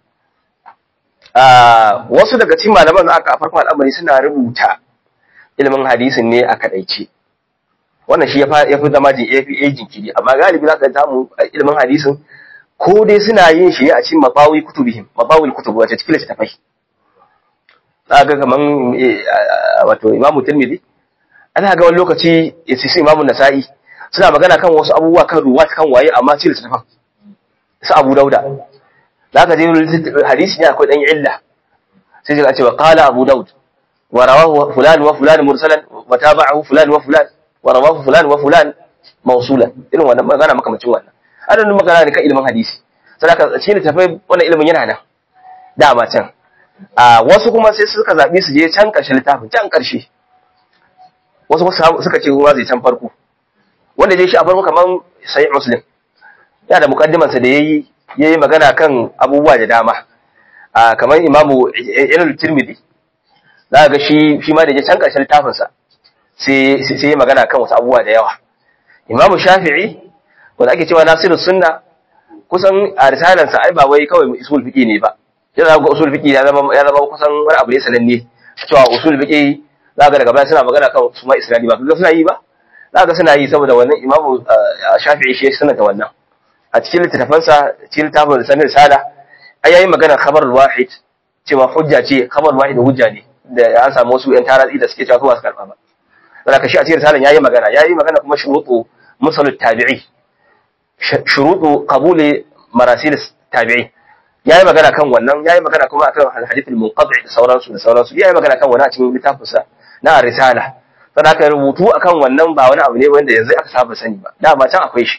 wasu daga cikin malaman za a farkon al'amari suna rubuta ilimin hadisin ne a kadaice wannan shi ya fi zama jinkiri amma galibi za ka samu ilimin hadisin ko dai suna yin shi ne a cikin mabawi kutubihim mabawil kutub wace cikin littafai ga kaman wato imamu tirmidhi ana ga wani lokaci ya ce imamu nasa'i suna magana kan wasu abubuwa kan ruwa kan waye amma cikin littafan su abu dauda za ka je hadisi ne akwai dan illa sai ka ce wa qala abu daud wa rawahu fulan wa fulan mursalan wa tabi'ahu fulan wa fulan wa rawahu fulan wa fulan mawsulan irin wannan magana makamacin wannan adadin magana ne kan ilimin hadisi sadaka shi ne tafai wannan ilimin yana nan dama can a wasu kuma sai suka zaɓi su je can ƙarshen littafin can ƙarshe wasu suka ce ruwa zai can farko wanda je shi a farko kaman sahih muslim yana da muqaddiman sa da yayi yayi magana kan abubuwa da dama a kaman imamu ibn tirmidhi za ga shi shi ma da je can karshen littafin sa sai sai yayi magana kan wasu abubuwa da yawa imamu shafi'i wanda ake cewa nasirus sunna kusan a risalan sa ai ba wai kawai usul fiqi ne ba yana ga usul fiqi ya zama ya zama kusan wani abu ne sananne cewa usul fiqi za ga daga baya suna magana kan su ma isra'ili ba kaga suna yi ba za ga suna yi saboda wannan imamu shafi'i shi suna da wannan a cikin littattafansa cikin littafin da sanin risala ai yayi magana khabar wahid cewa hujja ce khabar wahid hujja ne da an samu wasu yan taratsi da suke cewa su ba su karba ba saboda ka shi a cikin risalan yayi magana yayi magana kuma shurutu musalut tabi'i shurutu qabuli marasil tabi'i yayi magana kan wannan yayi magana kuma akan hadith al-munqati da sauransu da sauransu yayi magana kan wannan a cikin littafinsa na risala sai aka rubutu akan wannan ba wani abu ne wanda yanzu aka saba sani ba da ba can akwai shi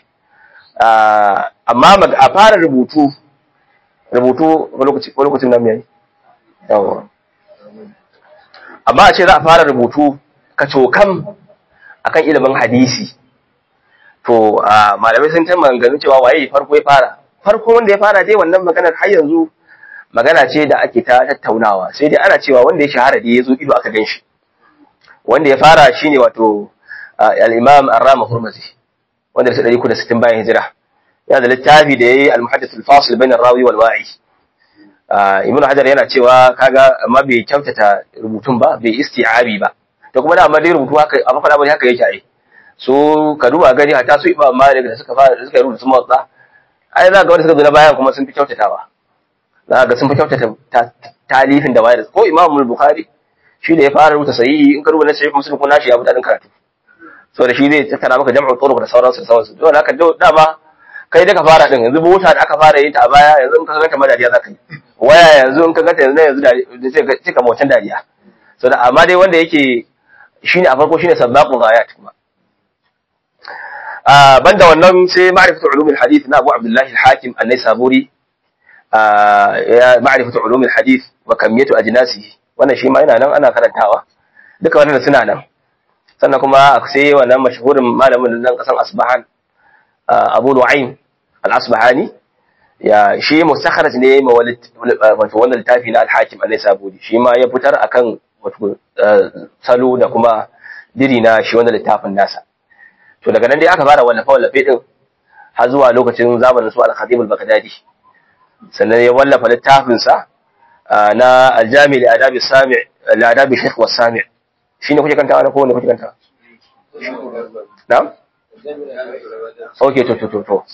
amma a fara rubutu rubutu lokaci ko lokacin nan yayi yawa amma a ce za a fara rubutu ka cokam akan ilimin hadisi to malamai sun ta maganganun cewa waye farko ya fara farko wanda ya fara dai wannan maganar har yanzu magana ce da ake ta tattaunawa sai dai ana cewa wanda ya shahara da ya zo ido aka gan shi wanda ya fara shine wato al-Imam Ar-Rama Hurmazi wanda da 160 bayan hijira yana da littafi da yayi al-Muhaddith al-Fasil bain ar-rawi wal wa'i Ibn Hajar yana cewa kaga amma bai kyautata rubutun ba bai isti'abi ba to kuma da amma dai rubutu haka amma fara bane haka yake ai so ka duba gani hata su Imam Malik da suka fara da suka rubuta motsa ai za ga wanda suka zo na bayan kuma sun fi kyautatawa za ga sun fi kyautata talifin da wayar ko Imam Bukhari shi da ya fara rubuta sahihi in ka rubuta na sahih muslim ko nashi ya fi dadin karatu so da shi zai tattara maka jam'u turuq da sauransu da sauransu don haka dama kai da ka fara din yanzu mota da aka fara yin ta a baya yanzu in ka ganta madariya za ka yi waya yanzu in ka ganta yanzu yanzu da sai ka cika motan dariya so da amma dai wanda yake shine a farko shine sabbaqul ghayat kuma a banda wannan sai ma'rifatu ulumul hadith na Abu Abdullah al-Hakim an-Naisaburi ya ma'rifatu ulumul hadith wa kamiyatu ajnasihi wannan shi ma yana nan ana karantawa duka wannan suna nan sannan kuma sai wannan mashhurin malamin nan kasan Asbahan Abu Nu'aym al-Asbahani ya shi mustakhraj ne ma wato wannan littafi na al-Hakim an-Naisaburi shi ma ya fitar akan wato salo da kuma diri na shi wannan littafin nasa to daga nan dai aka fara wallafa wallafe din har zuwa lokacin zamanin su al-Khatib al-Baghdadi sannan ya wallafa littafin sa na aljami da adabi sami da adabi shaykh wa sami shine kuke kanta ana ko ne kuke kanta na'am okay to to to to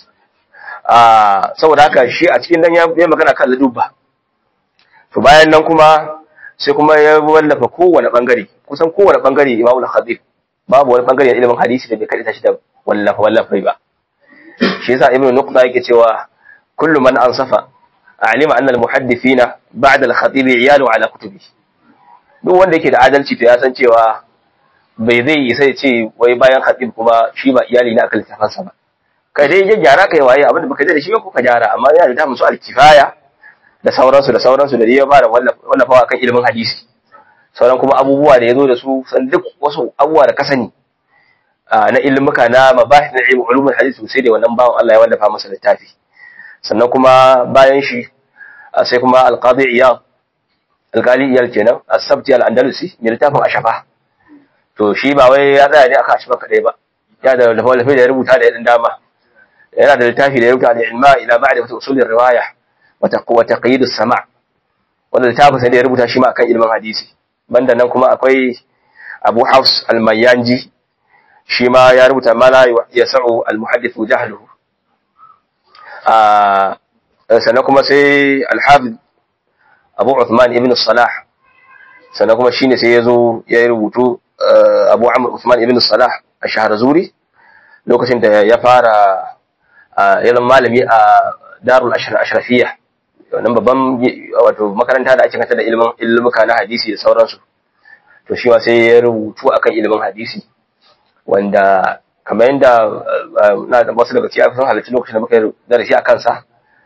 ah saboda haka shi a cikin dan ya magana kan ladubba to bayan nan kuma sai kuma ya wallafa kowane bangare kusan kowane bangare Imam al-Khatib babu wani bangare ilimin hadisi da bai kadita shi da wallafa wallafa ba shi yasa Ibn Nuqta yake cewa kullu man ansafa alima anna almuhaddithina ba'da al-khatib iyalu ala kutubi duk wanda yake da adalci to ya san cewa bai zai yi sai ce wai bayan khatib kuma shi ba iyali na akan littafansa ba kai dai ya gyara kai waye abin da baka da shi ko ka gyara amma yana da musu al-kifaya da sauransu da sauransu da ya fara wallafawa kan ilimin hadisi sauran kuma abubuwa da ya zo da su san duk wasu abubuwa da ka sani na ilimuka na mabahis na ilmin ulumul hadisi sai da wannan bawan Allah ya wallafa masa littafi sannan kuma bayan shi sai kuma alqadi iyad alqali iyal kenan as-sabti al-andalusi mai littafin ashafa to shi ba wai ya tsaya ne aka ashafa kadai ba ya da lafafi da ya rubuta da yadin dama yana da littafi da ya rubuta da ilma ila ma'rifati usulir riwaya wa taqyid as-sama' wanda littafin sai da ya rubuta shi ma akan ilmin hadisi banda nan kuma akwai Abu Hafs al-Mayyanji shi ma ya rubuta ma la yas'u al-muhaddith jahluhu sannan kuma sai alhafiz abu Uthman ibn Salah sannan kuma shine sai ya zo ya yi rubutu abu Amr Uthman ibn Salah a shahar zuri lokacin da ya fara yalan malami a darul ashrafiya wannan babban wato makaranta da ake kanta da ilimin ilmuka na hadisi da sauransu to shi ma sai ya rubutu akan ilimin hadisi wanda kamar yadda na da wasu daga cikin sun halarci lokacin da muka yi darasi a kansa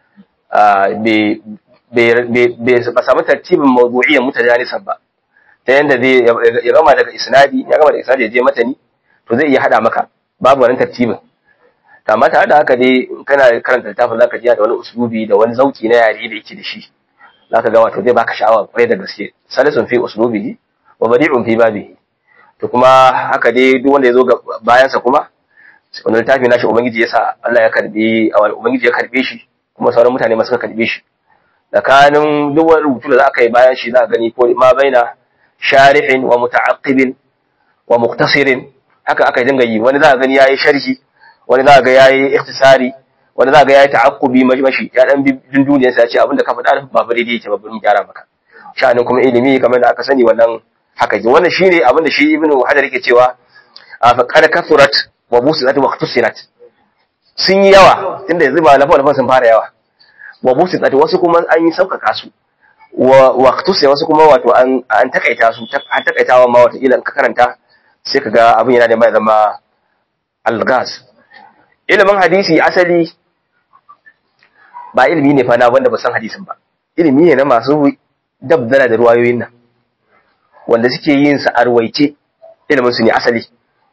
ba samu tartibin mawdu'iyyar mutajanisan ba ta yadda zai ya gama daga isnadi ya gama daga isnadi ya je matani to zai iya hada maka babu wannan tartibin amma tare da haka dai kana karanta littafin zaka ji da wani uslubi da wani zauki na yare da yake da shi zaka ga wato zai baka sha'awa kwarai da gaske salisun fi uslubihi wa badi'un fi babihi to kuma haka dai duk wanda ya zo bayan sa kuma wannan littafi nashi ubangiji yasa Allah ya karbe ubangiji ya karbe shi kuma sauran mutane ma suka karbe shi tsakanin duk wani rubutu da za ka yi bayan shi za ka gani ko ma baina sharihin wa muta'aqqibin wa muqtasirin haka aka dinga yi wani za ka gani yayi sharhi wani za ka ga yayi ikhtisari wani za ka ga yayi ta'aqqubi mashi ya dan bin duniyar sa ya ce abinda ka faɗa ba ba daidai yake ba bari gyara maka sha'anin kuma ilimi kamar da aka sani wannan haka ji wannan shine abinda shi ibnu hajar yake cewa fa qad kasurat wa busirat wa ikhtusirat sun yi yawa tunda yanzu ba lafa sun fara yawa wa busitat wasu kuma an yi sauƙaƙa su wa waqtusi wasu kuma wato an an takaita su an takaitawa ma wato ilan ka karanta sai kaga abin yana da mai zama algas ilimin hadisi asali ba ilimi ne fa na wanda ba san hadisin ba ilimi ne na masu dabdala da ruwayoyin nan wanda suke yin sa arwaice ilimin su ne asali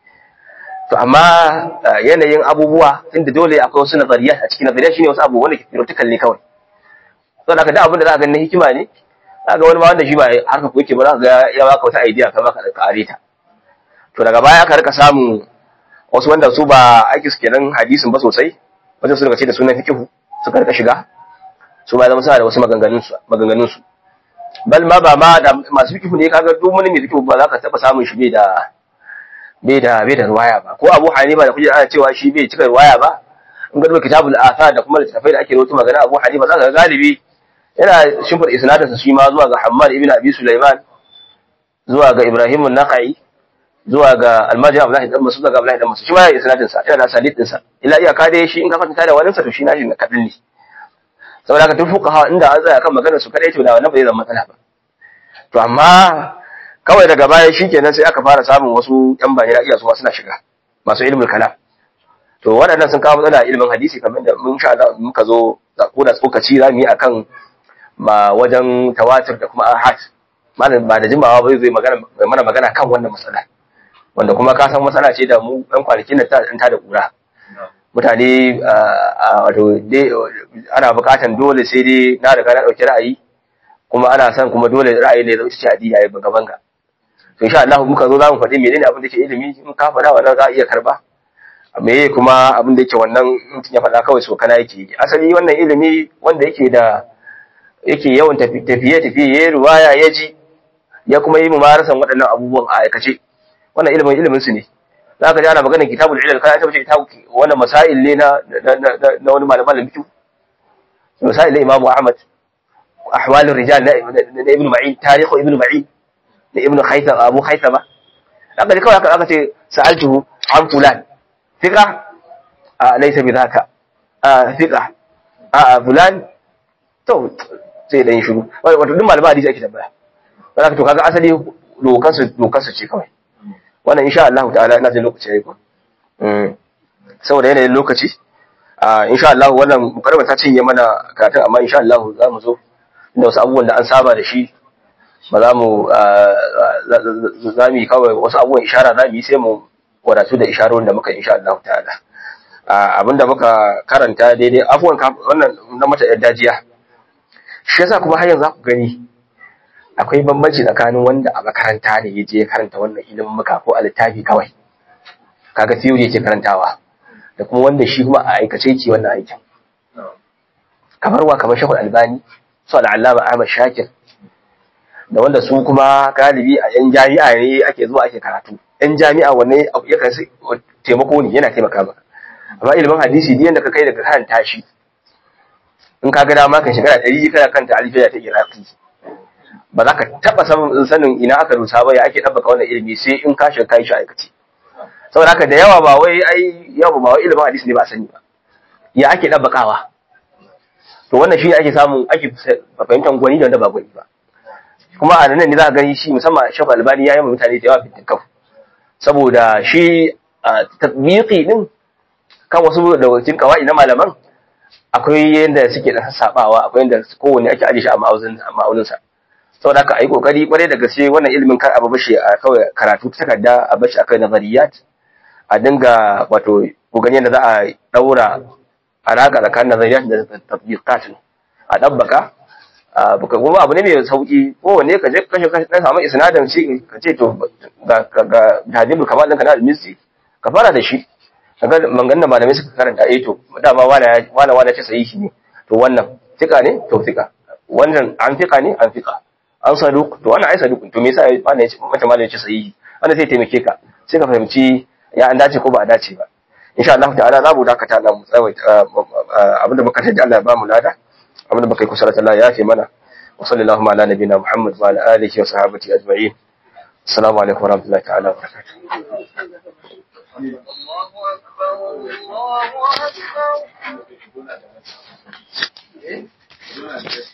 to amma yanayin abubuwa inda dole akwai wasu nazariya a cikin nazariya shine wasu abubuwa wanda ke theoretical ne kawai to da da abin da za ka ga na hikima ne za ga wani ma wanda shi ba harka ko yake ba za ka ga ya baka wata idea kai ma ka kare ta to daga baya aka rika samun wasu wanda su ba aiki su kenan hadisin ba sosai wajen su daga ce da sunan fikihu suka rika shiga su ma zama suna da wasu maganganun su maganganun su bal ma ba ma da masu fikihu ne kaga duk wani mai fikihu ba za ka taba samun shi bai da bai da bai da ruwaya ba ko Abu Hanifa da kuje ana cewa shi bai cika ruwaya ba in ga duba kitabul athar da kuma littafai da ake rawaito magana Abu Hanifa zaka ga galibi yana shimfar isnadin sa shi ma zuwa ga Hammad ibn Abi Sulaiman zuwa ga Ibrahim an-Nakhai zuwa ga Al-Majid Abdullah ibn Mas'ud ga Abdullah ibn Mas'ud shi ma isnadin sa yana da sanid din sa illa iyaka dai shi in ka kwatanta da wani sa to shi nashi na kadin ne saboda haka duk fuqaha inda an tsaya kan maganar su kadai to da wannan ba zai zama matsala ba to amma kawai daga baya shikenan sai aka fara samun wasu yan bani iya su suna shiga masu ilmul kalam to waɗannan sun kawo matsala ilimin hadisi kamar da mun sha Allah muka zo ko da tsokaci za mu yi akan ma wajen tawatur da kuma ahad malam ba da jimawa ba zai magana mana magana kan wannan matsala wanda kuma ka san matsala ce da mu ɗan kwanakin da ta ta da kura mutane wato ana buƙatan dole sai dai na riga na ɗauki ra'ayi kuma ana son kuma dole ra'ayi ne zai ci adi yayi banga banga to insha Allah muka zo zamu faɗi menene abin da ke ilimi in ka faɗa wannan za a iya karba meye kuma abin da yake wannan mutum ya faɗa kawai so kana yake asali wannan ilimi wanda yake da yake yawan tafiye tafiye ya ruwaya ya ji ya kuma yi mumarasan waɗannan abubuwan a aikace wannan ilimin ilimin su ne za ka ji ana maganar kitabul ilal kana ta bace kitabu wannan masail ne na na wani malaman fiqh masail na Imam Ahmad ahwalur rijal na Ibn Ma'in tarihu Ibn Ma'in da Ibn Khaytham Abu Khaythama haka ne kawai aka ce sa'altuhu an fulan fiqa a laysa bi dhaka a fiqa a fulan to sai dan shiru wato duk malaman hadisi ake tambaya zaka to kaga asali dokan su dokan su ce kawai wannan insha Allah ta'ala ina jin lokaci yayi ko saboda yanayin lokaci insha Allah wannan mukarrama ta cinye mana karatun amma insha Allah za mu zo inda wasu abubuwan da an saba da shi ba za mu za mu yi kawai wasu abubuwan ishara za mu yi sai mu wadatu da isharorin da muka insha Allah ta'ala abinda muka karanta daidai abubuwan wannan na mata yar dajiya shi yasa kuma har yanzu za ku gani akwai bambanci tsakanin wanda a makaranta ne ya je ya karanta wannan ilimin muka ko a littafi kawai kaga theory yake karantawa da kuma wanda shi kuma a aikace yake wannan aikin kamar wa kamar shekul albani su al'allama ahmad shakir da wanda su kuma galibi a yan jami'a ne ake zuwa ake karatu yan jami'a wanne ya kan taimako ne yana taimaka maka amma ilimin hadisi duk yanda ka kai daga karanta shi in ka ga dama kan shekara ɗari kana kanta alifiya ta iraki ba za ka taɓa sanin ina aka rusa ba ya ake ɗabbaka wannan ilimi sai in ka shiga kai shi aikace saboda haka da yawa ba wai ai yawa ba wai ilimin hadisi ne ba sani ba ya ake ɗabbakawa to wannan shi ake samu ake fahimtar gwani da wanda ba gwani ba kuma a nan ne za ka gani shi musamman shafa albani ya yi mutane da yawa fitin kaf saboda shi tatbiqi din kan wasu da cikin kawai na malaman akwai yadda suke da sassabawa akwai yadda kowanne ake aje shi a ma'auninsa saboda haka a yi kokari kwarai da gaske wannan ilimin kar a bashi a kawai karatu ta takarda a bashi akai nazariyat a dinga wato kokarin yadda za a daura alaka tsakanin nazariyat da tatbiqat a dabbaka baka kuma abu ne mai sauki kowanne ka je kashe kashe dan samu isnadin shi ka ce to ga ga hadibul kamal ɗinka na al-misri ka fara da shi kaga mangan da malamai suka karanta eh to dama wala wala wala ce sahihi ne to wannan fika ne to fika wannan an fika ne an fika an saduq to wannan ai saduq to me yasa wannan yace mata malamai ce sahihi wannan sai taimake ka sai ka fahimci ya an dace ko ba a dace ba insha Allah ta'ala za mu dakata na mu tsawaita abinda muka taji Allah ya ba mu lada abinda muka yi kusa Allah ya fi mana wa sallallahu ala nabiyina Muhammad wa ala alihi wa sahbihi ajma'in assalamu alaikum wa rahmatullahi ta'ala wa barakatuh الله أكبر الله أكبر